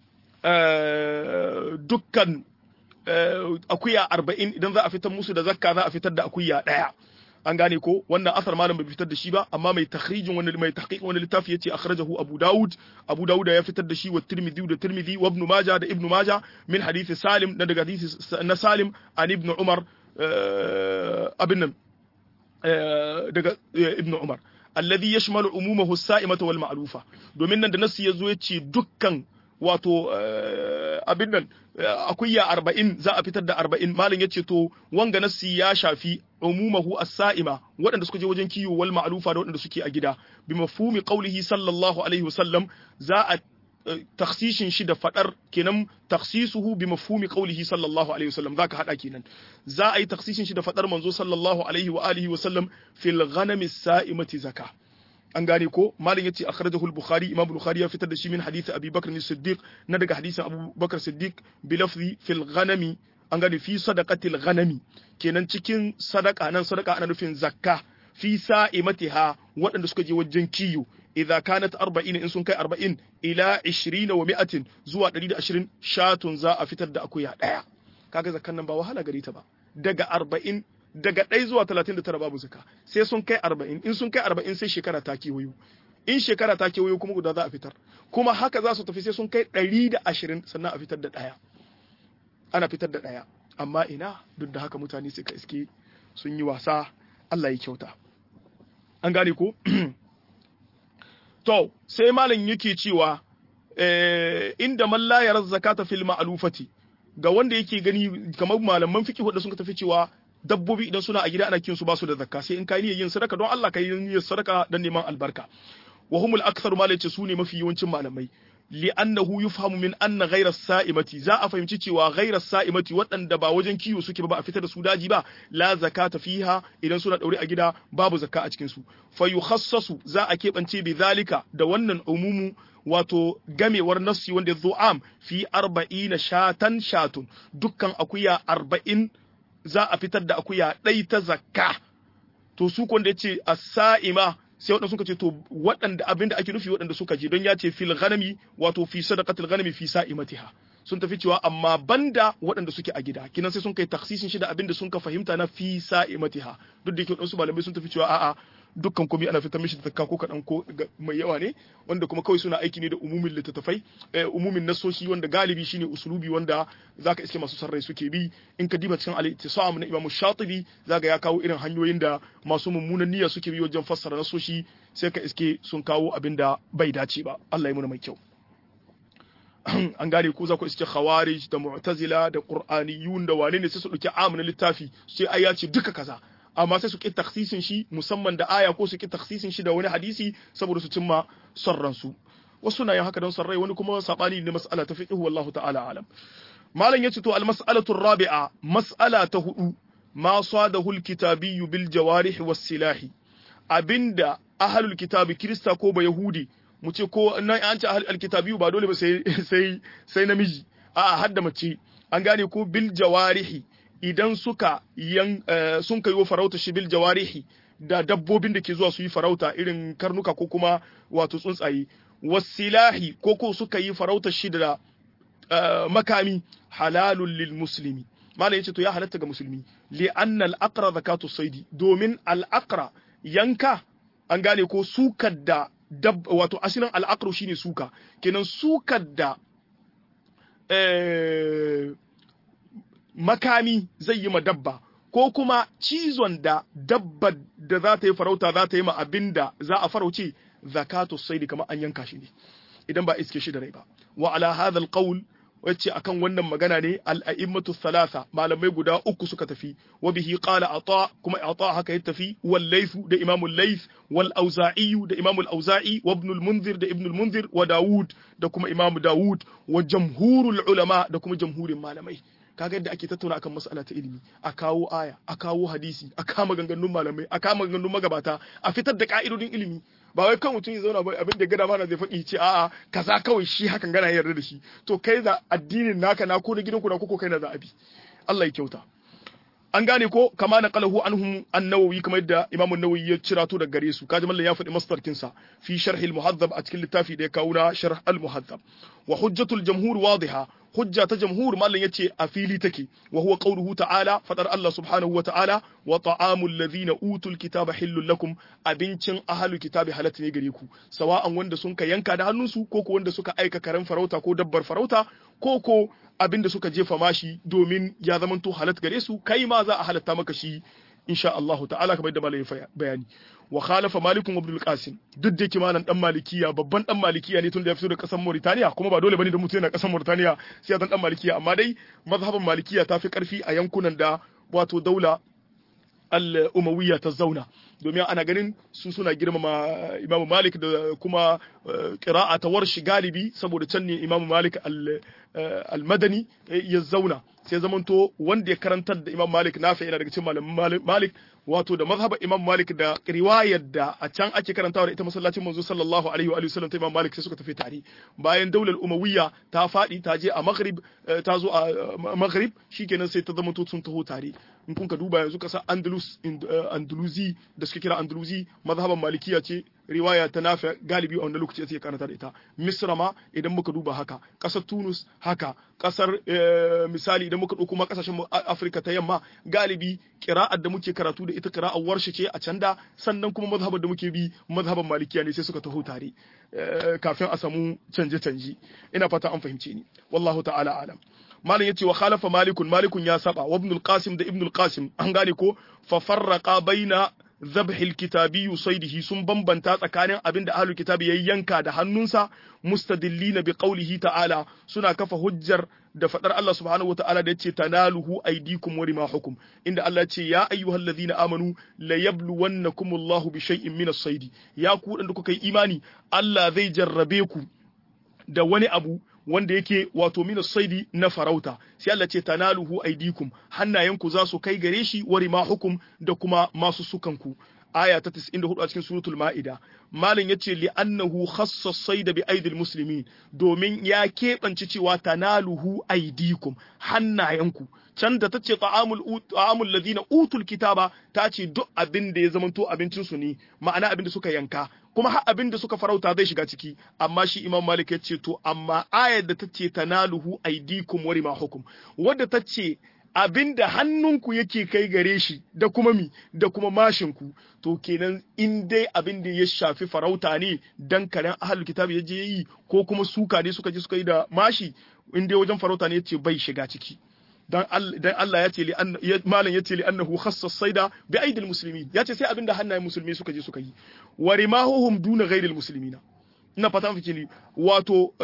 dukkan akuya arba'in idan za a fitar musu da zakka za a fitar da akuya ɗaya an gane ko wannan asar malam bai fitar da shi ba amma mai takhrijin wani mai tahqiqin wani littafi yace akhrajahu abu daud abu daud ya fitar da shi wa tirmidhi da tirmidhi wa ibn majah da ibn majah min hadisi salim na daga hadisi na salim an ibn umar abin nan daga ibn umar alladhi yashmalu umumahu as-sa'imata wal ma'lufa domin nan da nasu yazo yace dukkan wato abin nan akuya arba'in za a fitar da arba'in malin ya ce to wanga nassi ya shafi umumahu as-sa'ima waɗanda suka je wajen kiwo wal ma'lufa da waɗanda suke a gida bi mafhumi qawlihi sallallahu alaihi wasallam za a taksishin shi da fadar kenan taksisuhu bi mafhumi qawlihi sallallahu alaihi wasallam zaka hada kenan za a yi taksishin shi da fadar manzo sallallahu alaihi wa alihi wasallam fil ghanami sa'imati zakah an gane ko malin yace akhrajahu al-bukhari imam bukhari ya fitar da shi min hadisi abi bakr as-siddiq na daga hadisin abu bakr siddiq bi lafzi fil ghanami an gane fi sadaqatil ghanami kenan cikin sadaka nan sadaka ana nufin zakka fi sa'imatiha waɗanda suka je wajen kiyo idza kanat 40 in sun kai 40 ila 20 wa 100 zuwa 120 shatun za a fitar da akuya daya kaga zakkan nan ba wahala gare ta ba daga 40 daga ɗaya zuwa talatin da tara babu zaka sai sun kai arba'in in sun kai arba'in sai shekara ta kewayo in shekara ta kewayo kuma guda za a fitar kuma haka za su tafi sai sun kai ɗari da ashirin sannan a fitar da ɗaya ana fitar da ɗaya amma ina duk da haka mutane suka iske sun yi wasa Allah ya kyauta an gane ko to sai malam yake cewa inda man la yara zakata fil ma'lufati ga wanda yake gani kamar malaman fiqh da sun tafi cewa dabbobi idan suna a gida ana kiyon su ba su da zakka sai in kai niyyar yin sadaka don Allah kai niyyar sadaka dan neman albarka wa humul aktharu ma lace su ne mafi yawancin malamai li'annahu yufhamu min anna ghayra sa'imati za a fahimci cewa ghayra sa'imati waɗanda ba wajen kiwo suke ba a fitar da su daji ba la zakata fiha idan suna daure a gida babu zakka a cikin su fa yukhassasu za a keɓance bi zalika da wannan umumu wato gamewar nassi wanda ya zo am fi arba'ina shatan shatun dukkan akuya arba'in za a fitar da akuya ɗai ta zakka to su kwanda ya ce a sa'ima sai waɗanda suka ce to waɗanda abin da ake nufi waɗanda suka je don ya ce fil ghanami wato fi sadaqatil ghanami fi sa'imatiha sun tafi cewa amma banda waɗanda suke a gida kinan sai sun kai taksisin shi da abin da sun ka fahimta na fi sa'imatiha duk da yake waɗansu malamai sun tafi cewa a'a dukkan komai ana fitar mishi da zakka ko kaɗan ko mai yawa ne wanda kuma kawai suna aiki ne da umumin littattafai umumin nasoshi wanda galibi shine usulubi wanda zaka iske masu sarrai suke bi in ka diba cikin al-ittisam na Imam Shatibi zaka ya kawo irin hanyoyin da masu mummunan niyya suke bi wajen fassara nasoshi sai ka iske sun kawo abin da bai dace ba Allah ya muna mai kyau an gane ko za ku iske khawarij da mu'tazila da qur'aniyun da wane ne sai su dauki amunan littafi sai ai ya ce duka kaza amma sai su ƙi taksisin shi musamman da aya ko su ƙi taksisin shi da wani hadisi saboda su cimma son ransu wasu na yin haka don son rai wani kuma sabani ne mas'ala ta fiqh wallahu ta'ala alam malam yace to al mas'alatu rabi'a mas'ala ta hudu ma sadahu al kitabiyyu bil jawarih was silahi abinda ahlul kitabi kirista ko ba yahudi mu ce ko nan an ce ahlul kitabiyyu ba dole ba sai sai sai namiji a'a hadda mace an gane ko bil jawarihi idan suka yan sun kai wa farauta shi bil jawarihi da dabbobin da ke zuwa su yi farauta irin karnuka ko kuma wato tsuntsaye wasilahi ko ko suka yi farauta shi da makami halalun lil muslimi malam yace to ya halatta ga musulmi li anna al aqra zakatu saidi domin al aqra yanka an gane ko sukar da dab wato asalin al aqru shine suka kenan sukar da eh makami zai yi ma dabba ko kuma cizon da dabba da za ta yi farauta za ta yi ma abin da za a farauce zakatu saidi kamar an yanka shi ne idan ba iske shi da rai ba wa ala hadha alqawl wacce akan wannan magana ne al-a'immatu thalatha malamai guda uku suka tafi wa bihi qala ata kuma ata haka ya tafi wal layth da imam al-layth wal auza'i da imam al-auza'i wa ibn al-munzir da ibn al-munzir wa daud da kuma imam daud wa jamhurul ulama da kuma jamhurin malamai kaga yadda ake tattauna akan mas'ala ta ilimi a kawo aya a kawo hadisi a kama ganganun malamai a kama ganganun magabata a fitar da ka'idodin ilimi ba wai kan mutum ya zauna ba abin da gada mana zai faɗi ce a'a kaza kawai shi hakan gana yarda da shi to kai za addinin naka na ko na gidanku na koko kai na za a bi Allah ya kyauta an gane ko kama na qalahu anhum an-nawawi kamar yadda imam an-nawawi ya cirato daga gare su kaji mallan ya faɗi masdarkin sa fi sharh al-muhaddab a cikin littafi da ya kawo na sharh al-muhaddab wa hujjatul jamhur wadiha hujja ta jamhur mallan yace a fili take wa huwa qawluhu ta'ala fadar Allah subhanahu wa ta'ala wa ta'amul ladhina utul kitaba hillul lakum abincin ahlul kitabi halatta ne gare ku sawa'an wanda sun ka yanka da hannunsu ko ko wanda suka aika karen farauta ko dabbar farauta ko ko abin da suka jefa mashi domin ya zamanto halat gare su kai ma za a halatta maka shi insha Allah ta'ala kamar yadda malai bayani wa khalafa malik ibn al-qasim duk da kimanan dan malikiya babban dan malikiya ne tun da ya fito da kasar Mauritania kuma ba dole bane da mutum yana kasar Mauritania sai ya dan malikiya amma dai mazhaban malikiya ta fi karfi a yankunan da wato daula al-umawiyya ta zauna domin ana ganin su suna girmama Imam Malik da kuma qira'a ta warshi galibi saboda can ne Imam Malik al-Madani ya zauna sai zamanto wanda ya karantar da Imam Malik nafi yana daga cikin malamin Malik wato da mazhabar Imam Malik da riwayar da a can ake karantawa da ita masallacin manzo sallallahu alaihi wa sallam ta Imam Malik sai suka tafi tare bayan daular Umayya ta fadi ta je a Maghrib ta zo a Maghrib shikenan sai ta zamanto sun taho tare in kun ka duba yanzu kasa Andalus Andalusi da suke kira Andalusi mazhaban Malikiya ce riwaya ta nafi galibi a wannan lokaci sai karanta da ita Misra ma idan muka duba haka kasar Tunus haka kasar misali idan muka ɗauko ma kasashen Afirka ta yamma galibi kira'ar da muke karatu da ita kira'ar warshe ce a can da sannan kuma mazhabar da muke bi mazhaban malikiya ne sai suka taho tare kafin a samu canje-canje ina fata an fahimce ni wallahu ta'ala alam malam yace wa khalafa malikun malikun ya saba wa ibnul qasim da ibnul qasim an gane ko fa farraqa baina zabhil kitabi saidihi sun bambanta tsakanin abin da ahlul kitabi ya yanka da hannunsa mustadillina bi qawlihi ta'ala suna kafa hujjar da fadar Allah subhanahu wa ta'ala da yace tanaluhu aydikum wa rimahukum inda Allah ce ya ayyuhallazina amanu la yabluwannakumullahu bi shay'in min as-saidi ya ku dan da kuka yi imani Allah zai jarrabe ku da wani abu wanda yake wato mina saidi na farauta sai Allah ce tanaluhu aidikum hannayenku za su kai gare shi wari ma hukum da kuma masu sukanku aya ta 94 a cikin suratul ma'ida malin yace li annahu khassa saida bi aidil muslimin domin ya keɓance cewa tanaluhu aidikum hannayenku can da tace ta'amul ta'amul ladina utul kitaba ta ce duk abin da ya zamanto abincin su ne ma'ana abin da suka yanka kuma har abin da suka farauta zai shiga ciki amma shi imam malik ya ce to amma ayar da ta ce tanaluhu aidikum wa rimahukum wadda ta ce abin da hannunku yake kai gare shi da kuma mi da kuma mashinku to kenan in dai abin da ya shafi farauta ne dan karen ahlul kitab ya je yi ko kuma suka ne suka je suka yi da mashi in dai wajen farauta ne yace bai shiga ciki dan Allah ya ce li malam ya ce li annahu khassas saida bi aidil muslimin ya ce sai abin da hannayen musulmi suka je suka yi wa rimahuhum duna ghairil muslimina ina fata miki ni wato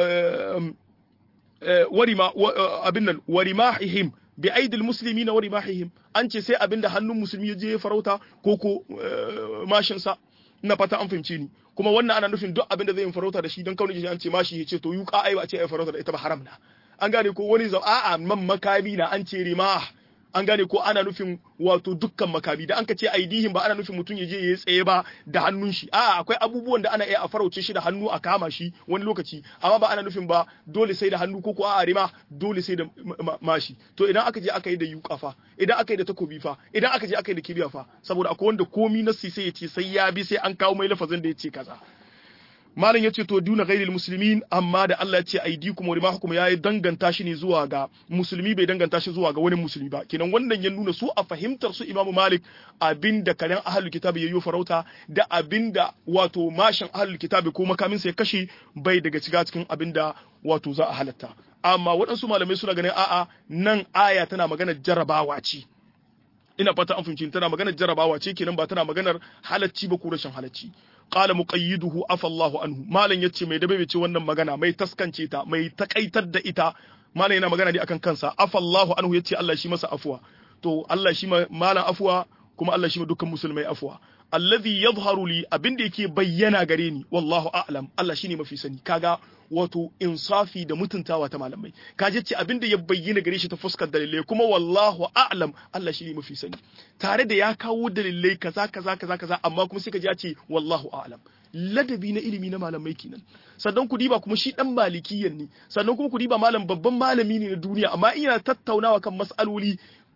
warima abin nan warimahihim bi aidil muslimina warimahihim an ce sai abin da hannun musulmi ya je farauta ko ko mashin sa ina fata an fahimce ni kuma wannan ana nufin duk abin da zai yi farauta da shi don kaunin an ce mashi ya ce to yuka ai ba ce ai farauta da ita ba haram na an gane ko wani zau a'a man makami na an ce rima an gane ko ana nufin wato dukkan makami da an ka ce aidihin ba ana nufin mutum ya je ya tsaye ba da hannun shi a'a akwai abubuwan da ana iya a farauce shi da hannu a kama shi wani lokaci amma ba ana nufin ba dole sai da hannu ko ko a'a rima dole sai da mashi to idan aka je aka yi da yuka fa idan aka yi da takobi fa idan aka je aka yi da kibiya fa saboda akwai wanda komi nasi sai ya ce sai ya bi sai an kawo mai lafazin da ya ce kaza malam yace to duna ghairil muslimin amma da Allah ya ce aidikum wa rimahukum yayi danganta shi ne zuwa ga musulmi bai danganta shi zuwa ga wani musulmi ba kenan wannan ya nuna su a fahimtar su Imam Malik abinda karen ahlul kitabi yayyo farauta da abinda wato mashin ahlul kitabi ko makamin ya kashe bai daga ciga cikin abinda wato za a halatta amma waɗansu malamai suna ganin a'a nan aya tana magana jarabawa ce ina fata an fahimci tana maganar jarabawa ce kenan ba tana maganar halacci ba ko rashin halacci qala muqayyiduhu afa Allahu anhu malam yace mai dabe ce wannan magana mai taskance ta mai takaitar da ita malam yana magana ne akan kansa afa Allahu anhu yace Allah shi masa afuwa to Allah shi malam afuwa kuma Allah shi ma dukkan musulmai afuwa alladhi yadhharu li abinda yake bayyana gare ni wallahu a'lam Allah shine mafi sani kaga wato insafi da mutuntawa ta malamai kaje ce abinda ya bayyana gare shi ta fuskar dalilai kuma wallahu a'lam Allah shine mafi sani tare da ya kawo dalilai kaza kaza kaza kaza amma kuma sai ka ji ya ce wallahu a'lam ladabi na ilimi na malamai kenan sannan ku diba kuma shi dan malikiyan ne sannan kuma ku diba malam babban malami ne na duniya amma ina tattaunawa kan mas'aloli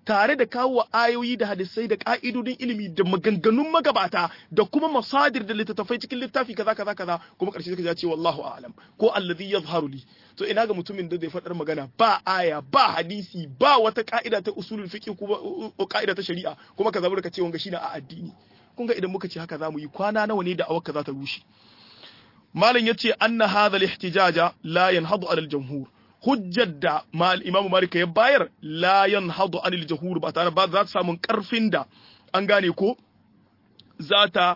tare da kawo ayoyi da hadisai da ka'idodin ilimi da maganganun magabata da kuma masadir da littattafai cikin littafi kaza kaza kaza kuma karshe suka ce wallahu a'lam ko allazi yazharu li to ina ga mutumin da zai faɗar magana ba aya ba hadisi ba wata ka'ida ta usulul fiqh ko ka'ida ta shari'a kuma ka zama ka ce wanga shine a addini kun ga idan muka ce haka zamu yi kwana nawa ne da awaka za ta rushe malam yace anna hadha al-ihtijaja la yanhadu ala al-jumhur hujjar da imamu malik ya bayar la yanhadu ala al-jumhur ba tare ba za ta samu karfin da an gane ko za ta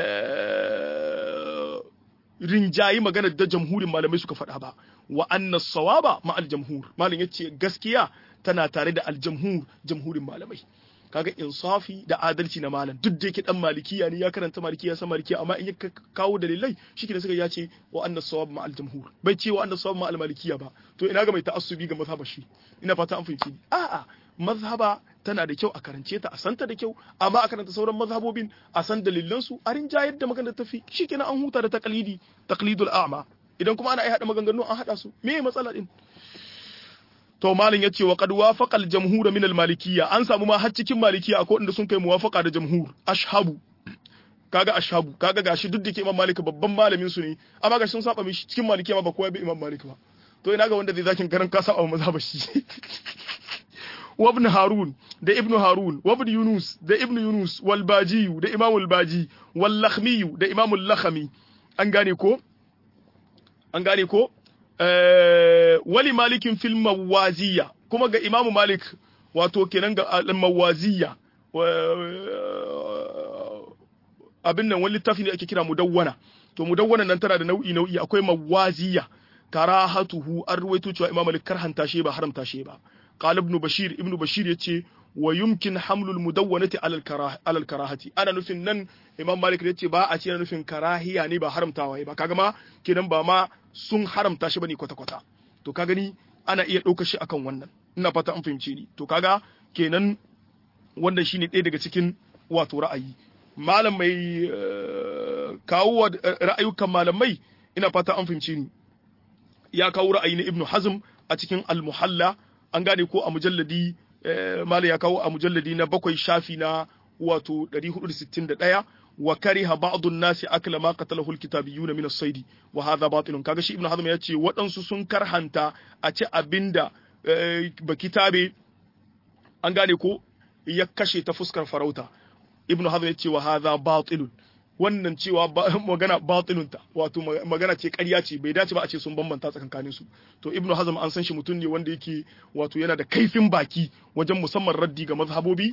rinjayi maganar da jamhurin malamai suka faɗa ba wa anna sawaba ma al-jamhur malam yace gaskiya tana tare da al-jamhur jamhurin malamai kaga insafi da adalci na malam duk da yake dan malikiya ne ya karanta malikiya san malikiya amma in ya kawo dalilai shike da suka ya ce wa annas sawab ma al jamhur bai ce wa annas sawab ma al malikiya ba to ina ga mai ta'assubi ga mazhaba shi ina fata an fahimci a'a mazhaba tana da kyau a karance ta a santa da kyau amma a karanta sauran mazhabobin a san dalilan su a rinjayar da maganar tafi shikenan an huta da taqlidi taqlidul a'ma idan kuma ana iya hada maganganu an hada su me matsala din to malin yace wa qad wafaqa al-jamhur min al-malikiyya an samu ma har cikin malikiyya akwai inda sun kai muwafaqa da jamhur ashhabu kaga ashabu kaga gashi duk da ke imam malik babban malamin su ne amma gashi sun saba mishi cikin malikiyya ma ba kowa bi imam malik ba to ina ga wanda zai zakin garan ka saba mazhaba shi wa ibn harun da ibn harun wa ibn yunus da ibn yunus wal baji da imam al baji wal lakhmi da imam al lakhmi an gane ko an gane ko wali malikin fil mawaziya kuma ga imamu malik wato kenan ga mawaziya abin nan wani littafi ne ake kira mudawwana to mudawwana nan tana da nau'i nau'i akwai mawaziya karahatuhu an ruwaito cewa imamu malik karhanta shi ba haramta shi ba qala ibn bashir ibn bashir yace wa yumkin hamlul mudawwanati alal karah alal karahati ana nufin nan imam malik yace ba a ce ana nufin karahiya ne ba haramtawa ba kaga ma kenan ba ma sun haramta shi bane kwata kwata to ka gani ana iya ɗaukar shi akan wannan ina fata an fahimce ni to kaga kenan wannan shine ɗaya daga cikin wato ra'ayi malam mai kawo ra'ayukan malamai ina fata an fahimce ni ya kawo ra'ayi na ibnu hazm a cikin al-muhalla an gane ko a mujalladi malam ya kawo a mujalladi na bakwai shafi na wato 461 wa kariha ba'dun nasi akla ma qatalahu alkitabiyuna min as-sayd wa hadha batilun kaga shi ibnu hazm ya ce waɗansu sun karhanta a ci abinda ba kitabe an gane ko ya kashe ta fuskar farauta ibnu hazm ya ce wa hadha batilun wannan cewa magana batilunta wato magana ce ƙarya ce bai dace ba a ce sun bambanta tsakankanin su to ibnu hazm an san shi mutum ne wanda yake wato yana da kaifin baki wajen musamman raddi ga mazhabobi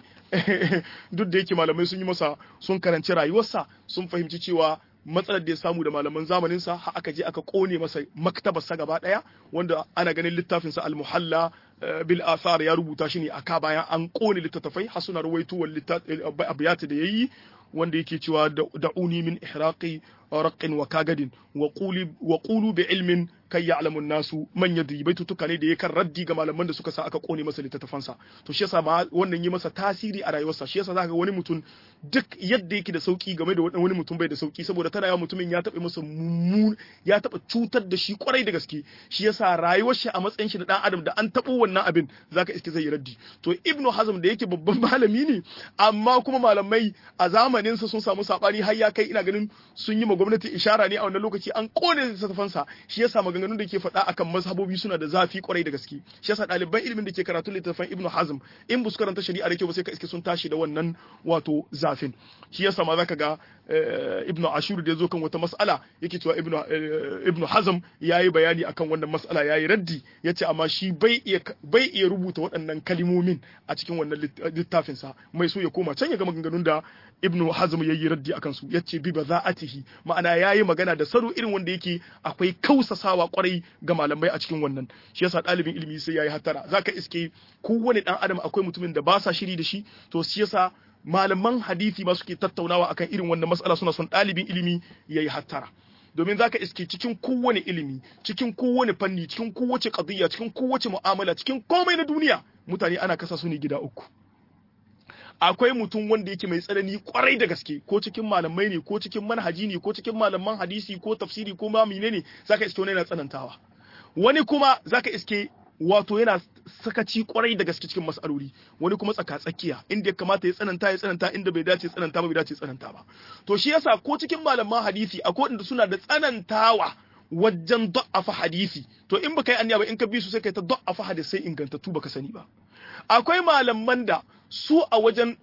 duk da yake malamai sun yi masa sun karanci rayuwarsa sun fahimci cewa matsalar da ya samu da malaman zamaninsa har aka je aka kone masa maktabarsa gaba daya wanda ana ganin littafinsa al-muhalla bil athar ya rubuta shi ne aka bayan an kone littattafai har suna rawaito wal abiyat da yayi wanda yake cewa da'uni min ihraqi raqin wa kagadin wa quli wa qulu bi ilmin kai ya'lamu nasu man yadri baitutuka ne da yakan raddi ga malaman da suka sa aka kone masa littattafansa to shi yasa ma wannan yi masa tasiri a rayuwarsa shi yasa zaka ga wani mutum duk yadda yake da sauki game da wani mutum bai da sauki saboda tana yawa mutumin ya taɓa masa mummun ya taɓa cutar da shi kwarai da gaske shi yasa rayuwar shi a matsayin shi na dan adam da an taɓo wannan abin zaka iske zai raddi to ibnu hazm da yake babban malami ne amma kuma malamai a zamanin sa sun samu sabani har ya kai ina ganin sun yi ma gwamnati ishara ne a wannan lokaci an kone littattafansa shi yasa maganganun da ke faɗa akan mazhabobi suna da zafi kwarai da gaske shi yasa ɗaliban ilimin da ke karatu littattafan ibnu hazm in bu su karanta shari'a da kyau ba sai ka iske sun tashi da wannan wato zafin shi yasa ma zaka ga ibnu ashur da yazo kan wata mas'ala yake cewa ibnu ibnu hazm yayi bayani akan wannan mas'ala yayi raddi yace amma shi bai iya bai iya rubuta waɗannan kalimomin a cikin wannan littafin sa mai so ya koma can ya ga maganganun da ibnu hazm yayi raddi akan su yace bi baza'atihi ma'ana yayi magana da saro irin wanda yake akwai kausasawa kwarai ga malamai a cikin wannan shi yasa ɗalibin ilimi sai yayi hatara zaka iske kowane dan adam akwai mutumin da ba sa shiri da shi to shi yasa malaman hadisi ma suke tattaunawa akan irin wannan matsala suna son ɗalibin ilimi yayi hattara domin zaka iske cikin kowane ilimi cikin kowane fanni cikin kowace qadiyya cikin kowace mu'amala cikin komai na duniya mutane ana kasa su ne gida uku akwai mutum wanda yake mai tsanani kwarai da gaske ko cikin malamai ne ko cikin manhaji ne ko cikin malaman hadisi ko tafsiri ko ma menene zaka iske wani yana tsanantawa wani kuma zaka iske wato yana sakaci kwarai da gaske cikin mas'aloli wani kuma tsaka tsakiya inda ya kamata ya tsananta ya tsananta inda bai dace tsananta ba bai dace tsananta ba to shi yasa ko cikin malaman hadisi akwai wanda suna da tsanantawa wajen da'afa hadisi to in baka yi anya ba in ka bi su sai kai ta da'afa hadisai ingantattu baka sani ba akwai malaman da su a wajen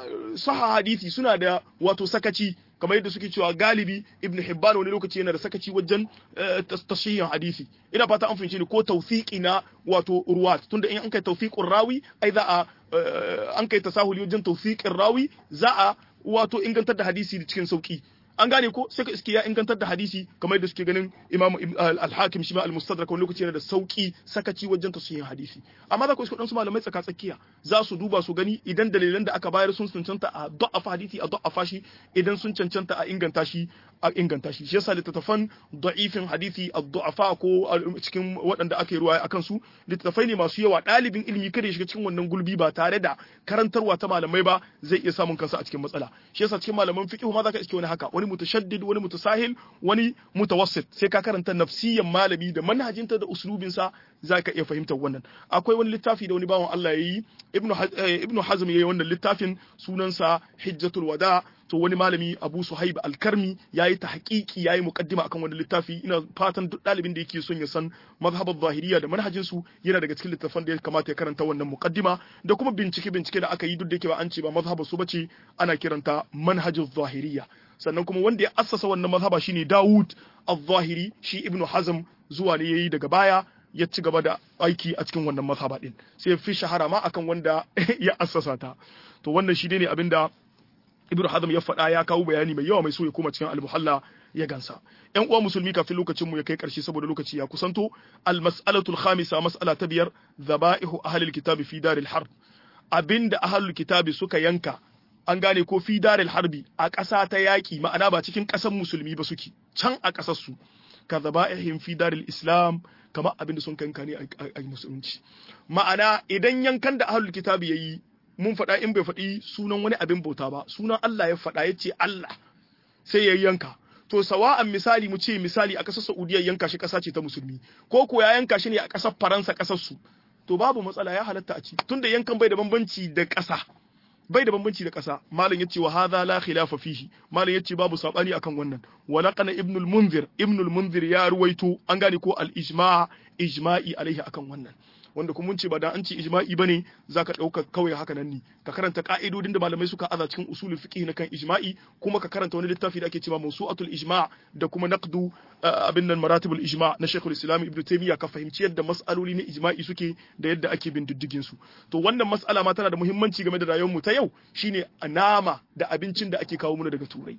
saha hadisi suna da wato sakaci kamar yadda suke cewa galibi ibn hibban wani lokaci yana da sakaci wajen tashihin hadisi ina fata an fahimci ne ko tawfiqi na wato ruwat tunda in an kai tawfiqur rawi ai za a an kai tasahuli wajen tawfiqin rawi za a wato ingantar da hadisi cikin sauki an gane ko sai ka iske ya ingantar da hadisi kamar yadda suke ganin Imam al-Hakim shi ma al-Mustadrak wani lokaci yana da sauki sakaci wajen tasihin hadisi amma za ku iske su malamai tsaka tsakiya za su duba su gani idan dalilan da aka bayar sun cancanta a da'afa hadisi a da'afa shi idan sun cancanta a inganta shi a inganta shi shi yasa littattafan da'ifin hadisi a da'afa ko cikin waɗanda aka yi ruwaya akan su littattafai ne masu yawa ɗalibin ilimi kada ya shiga cikin wannan gulbi ba tare da karantarwa ta malamai ba zai iya samun kansa a cikin matsala shi yasa cikin malaman fiqh ma za ka iske wani haka wani mutashaddid wani mutasahil wani mutawassit sai ka karanta nafsiyan malami da manhajinta da uslubinsa za ka iya fahimtar wannan akwai wani littafi da wani bawan Allah ya yi ibnu hazm ya yi wannan littafin sunansa hijjatul wada to wani malami abu suhaib alkarmi ya yi ta haƙiƙi ya yi muƙaddima akan wani littafi ina fatan duk ɗalibin da yake son ya san mazhabar zahiriya da manhajinsu yana daga cikin littafan da ya kamata ya karanta wannan muƙaddima da kuma bincike bincike da aka yi duk da yake ba an ce ba mazhabar su bace ana kiranta manhajin zahiriya sannan kuma wanda ya assasa wannan mazhaba shine Dawud al-Zahiri shi Ibn Hazm zuwa ne yayi daga baya ya ci gaba da aiki a cikin wannan mazhaba din sai fi shahara ma akan wanda ya assasa ta to wannan shi ne abinda Ibn Hazm ya faɗa ya kawo bayani mai yawa mai so ya koma cikin al-Muhalla ya gansa ƴan uwa musulmi kafin lokacin mu ya kai ƙarshe saboda lokaci ya kusanto al-mas'alatul khamisa mas'ala ta biyar dhaba'ihu ahlil kitabi fi daril harb abinda ahlul kitabi suka yanka an gane ko fi daril harbi a ƙasa ta yaƙi ma'ana ba cikin ƙasar musulmi ba suke can a ƙasar su ka zaba'ihim fi daril islam kamar abin da sun kanka ne a musulunci ma'ana idan yankan da ahlul kitabi yayi mun faɗa in bai faɗi sunan wani abin bauta ba sunan Allah ya faɗa ya ce Allah sai ya yanka to sawa'an misali mu ce misali a ƙasar Saudiya yanka shi ƙasa ce ta musulmi ko ko ya yanka shi ne a ƙasar Faransa ƙasar su to babu matsala ya halatta a ci tunda yankan bai da bambanci da ƙasa bai da bambanci da ƙasa malam yace wa hadha la khilafa fihi malam yace babu sabani akan wannan wa laqana ibn al-munzir ibn al-munzir ya ruwaito an gane ko al-ijma' ijma'i alaihi akan wannan wanda kuma mun ce ba da an ce ijma'i bane zaka dauka kawai haka nan ne ka karanta ka'idodin da malamai suka aza cikin usulul fiqh na kan ijma'i kuma ka karanta wani littafi da ake cewa mawsu'atul ijma' da kuma naqdu abin nan maratibul ijma' na Sheikhul Islam Ibn Taymiyyah ka fahimci yadda mas'aloli na ijma'i suke da yadda ake bin diddigin su to wannan mas'ala ma tana da muhimmanci game da rayuwar mu ta yau shine nama da abincin da ake kawo mana daga turai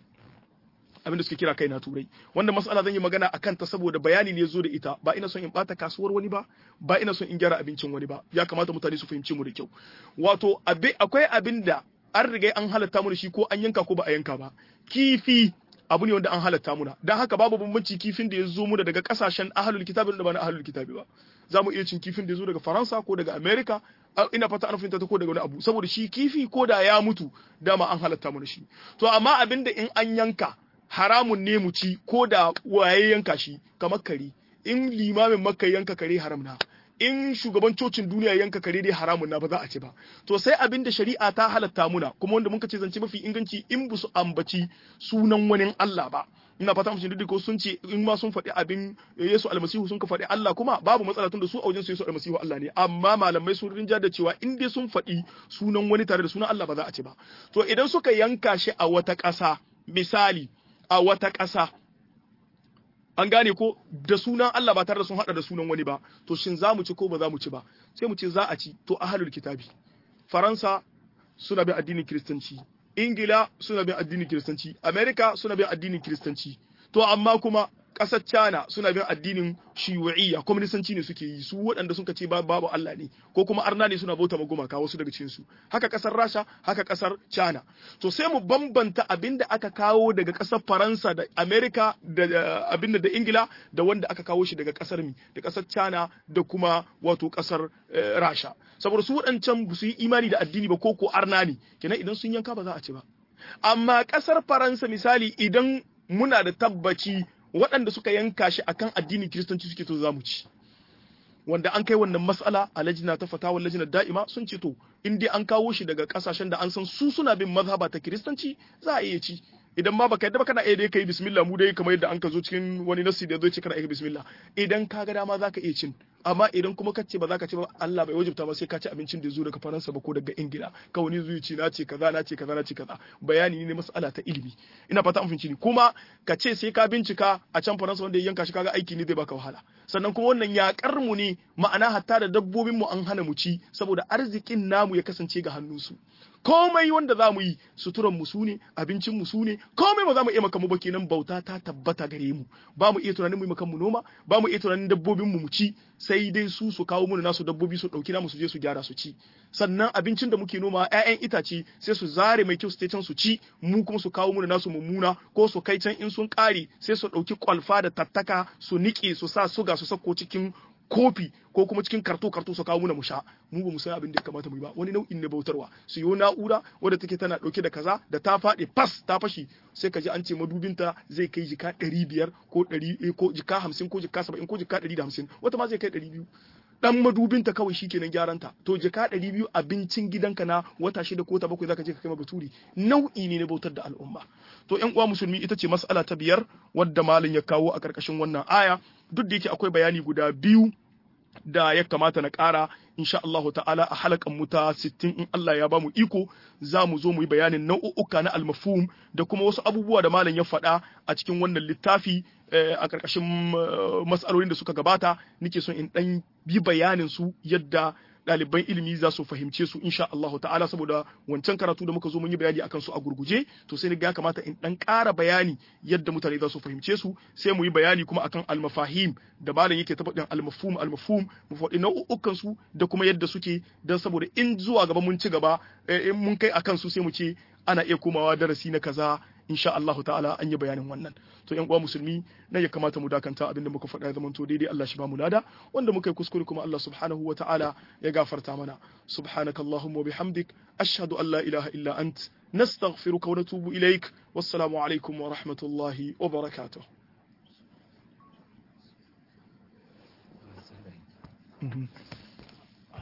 abin da suke kira kai na turai wanda mas'ala zan yi magana akan ta saboda bayani ne zo da ita ba ina son in bata kasuwar wani ba ba ina son in gyara abincin wani ba ya kamata mutane su fahimci mu da kyau wato akwai abin da an riga an halatta mu da shi ko an yanka ko ba a yanka ba kifi abu ne wanda an halatta muna dan haka babu bambanci kifin da ya zo muna daga kasashen ahlul kitabi da ba na ahlul kitabi ba za mu iya cin kifin da ya zo daga faransa ko daga america ina fata an fahimta ta ko daga wani abu saboda shi kifi ko da ya mutu dama an halatta mu da shi to amma abin da in an yanka haramun ne mu ci ko da waye yanka shi kamar kare in limamin makka yanka kare haram na in shugaban cocin duniya yanka kare dai haramun na ba za a ci ba to sai abin da shari'a ta halatta muna kuma wanda muka ce zance mafi inganci in bu su ambaci sunan wani Allah ba ina fata mutum duk ko sun ce in ma sun faɗi abin Yesu almasihu sun ka faɗi Allah kuma babu matsala tun da su a wajen su Yesu almasihu Allah ne amma malamai sun rinja da cewa in dai sun faɗi sunan wani tare da sunan Allah ba za a ci ba to idan suka yanka shi a wata ƙasa misali a wata ƙasa an gane ko da sunan Allah ba tare da sun hada da sunan wani ba to shin za mu ci ko ba za mu ci ba sai mu ce za a ci to ahlul kitabi faransa suna bin addinin kiristanci ingila suna bin addinin kiristanci america suna bin addinin kiristanci to amma kuma ƙasar China suna bin addinin shiyu'iyya kwaminisanci ne suke yi su waɗanda suka ce babu Allah ne ko kuma arna ne suna bauta magumaka wasu daga cikin su haka ƙasar Rasha haka ƙasar China to sai mu bambanta abinda aka kawo daga ƙasar Faransa da America da abinda da Ingila da wanda aka kawo shi daga ƙasar mi da ƙasar China da kuma wato ƙasar Rasha saboda su waɗancan ba su yi imani da addini ba ko ko arna ne kenan idan sun yanka ba za a ci ba amma ƙasar Faransa misali idan muna da tabbaci waɗanda suka yanka shi akan addinin kiristanci suke to zamu ci wanda an kai wannan mas'ala a lajina ta fatawa lajina da'ima sun ce to in dai an kawo shi daga kasashen da an san su suna bin mazhaba ta kiristanci za a iya ci idan ma baka yadda ba kana iya dai kai bismillah mu dai kamar yadda an ka zo cikin wani nasi da zai ce kana iya bismillah idan ka ga dama zaka iya cin amma idan kuma kace ba zaka ci ba Allah bai wajibta ba sai ka ci abincin da zo daga Faransa ba ko daga Ingila ka wani zuci ci na ce kaza na ce kaza na ce kaza bayani ne mas'ala ta ilimi ina fata an fahimci ni kuma ka ce sai ka bincika a can Faransa wanda ya yanka shi kaga aiki ne zai baka wahala sannan kuma wannan yakar mu ne ma'ana hatta da dabbobin mu an hana mu ci saboda arzikin namu ya kasance ga hannunsu komai wanda za mu yi suturan mu sune abincin mu sune komai ba za mu iya maka mu ba kenan bauta ta tabbata gare mu ba mu iya tunanin mu yi maka mu noma ba mu iya tunanin dabbobin mu mu ci sai dai su su kawo mana nasu dabbobi su dauki namu su je su gyara su ci sannan abincin da muke noma ƴaƴan itace sai su zare mai kyau su can su ci mu kuma su kawo mana nasu mummuna ko su kai can in sun kare sai su dauki kwalfa da tattaka su nike su sa suga su sako cikin kofi ko kuma cikin karto karto su kawo muna mu sha mu ba mu san abin da ya kamata mu yi ba wani nau'in na bautarwa su yi na'ura wadda take tana dauke da kaza da ta faɗi fas ta fashi sai ka ji an ce madubinta zai kai jika ɗari biyar ko ɗari ko jika hamsin ko jika saba'in ko jika ɗari da hamsin wata ma zai kai ɗari biyu dan madubinta kawai shi kenan gyaranta to jika ɗari biyu abincin gidanka na wata shida ko ta bakwai zaka je ka kai ma baturi nau'i ne na bautar da al'umma to ƴan uwa musulmi ita ce mas'ala ta biyar wadda malin ya kawo a ƙarƙashin wannan aya duk da yake akwai bayani guda biyu da ya kamata na ƙara insha Allahu ta'ala a halakan mu ta 60 in Allah ya bamu iko za mu zo mu yi bayanin nau'uka na almafhum da kuma wasu abubuwa da malam ya faɗa a cikin wannan littafi a ƙarƙashin matsalolin da suka gabata nake son in ɗan bi bayanin su yadda ɗaliban ilimi za su fahimce su insha Allahu ta'ala saboda wancan karatu da muka zo mun yi bayani akan su a gurguje to sai ga ya kamata in dan ƙara bayani yadda mutane za su fahimce su sai mu yi bayani kuma akan almafahim da malam yake ta faɗin almafhum almafhum mu faɗi nau'ukan su da kuma yadda suke dan saboda in zuwa gaba mun ci gaba in mun kai akan su sai mu ce ana iya komawa darasi na kaza insha Allah ta'ala an yi bayanin wannan to yan uwa musulmi na ya kamata mu dakanta abinda muka faɗa ya zamanto daidai Allah shi ba mu lada wanda muka yi kuskure kuma Allah subhanahu wa ta'ala ya gafarta mana subhanakallahumma wa bihamdik ashhadu an la ilaha illa ant nastaghfiruka wa natubu ilaik wassalamu alaikum wa rahmatullahi wa barakatuh Mm-hmm.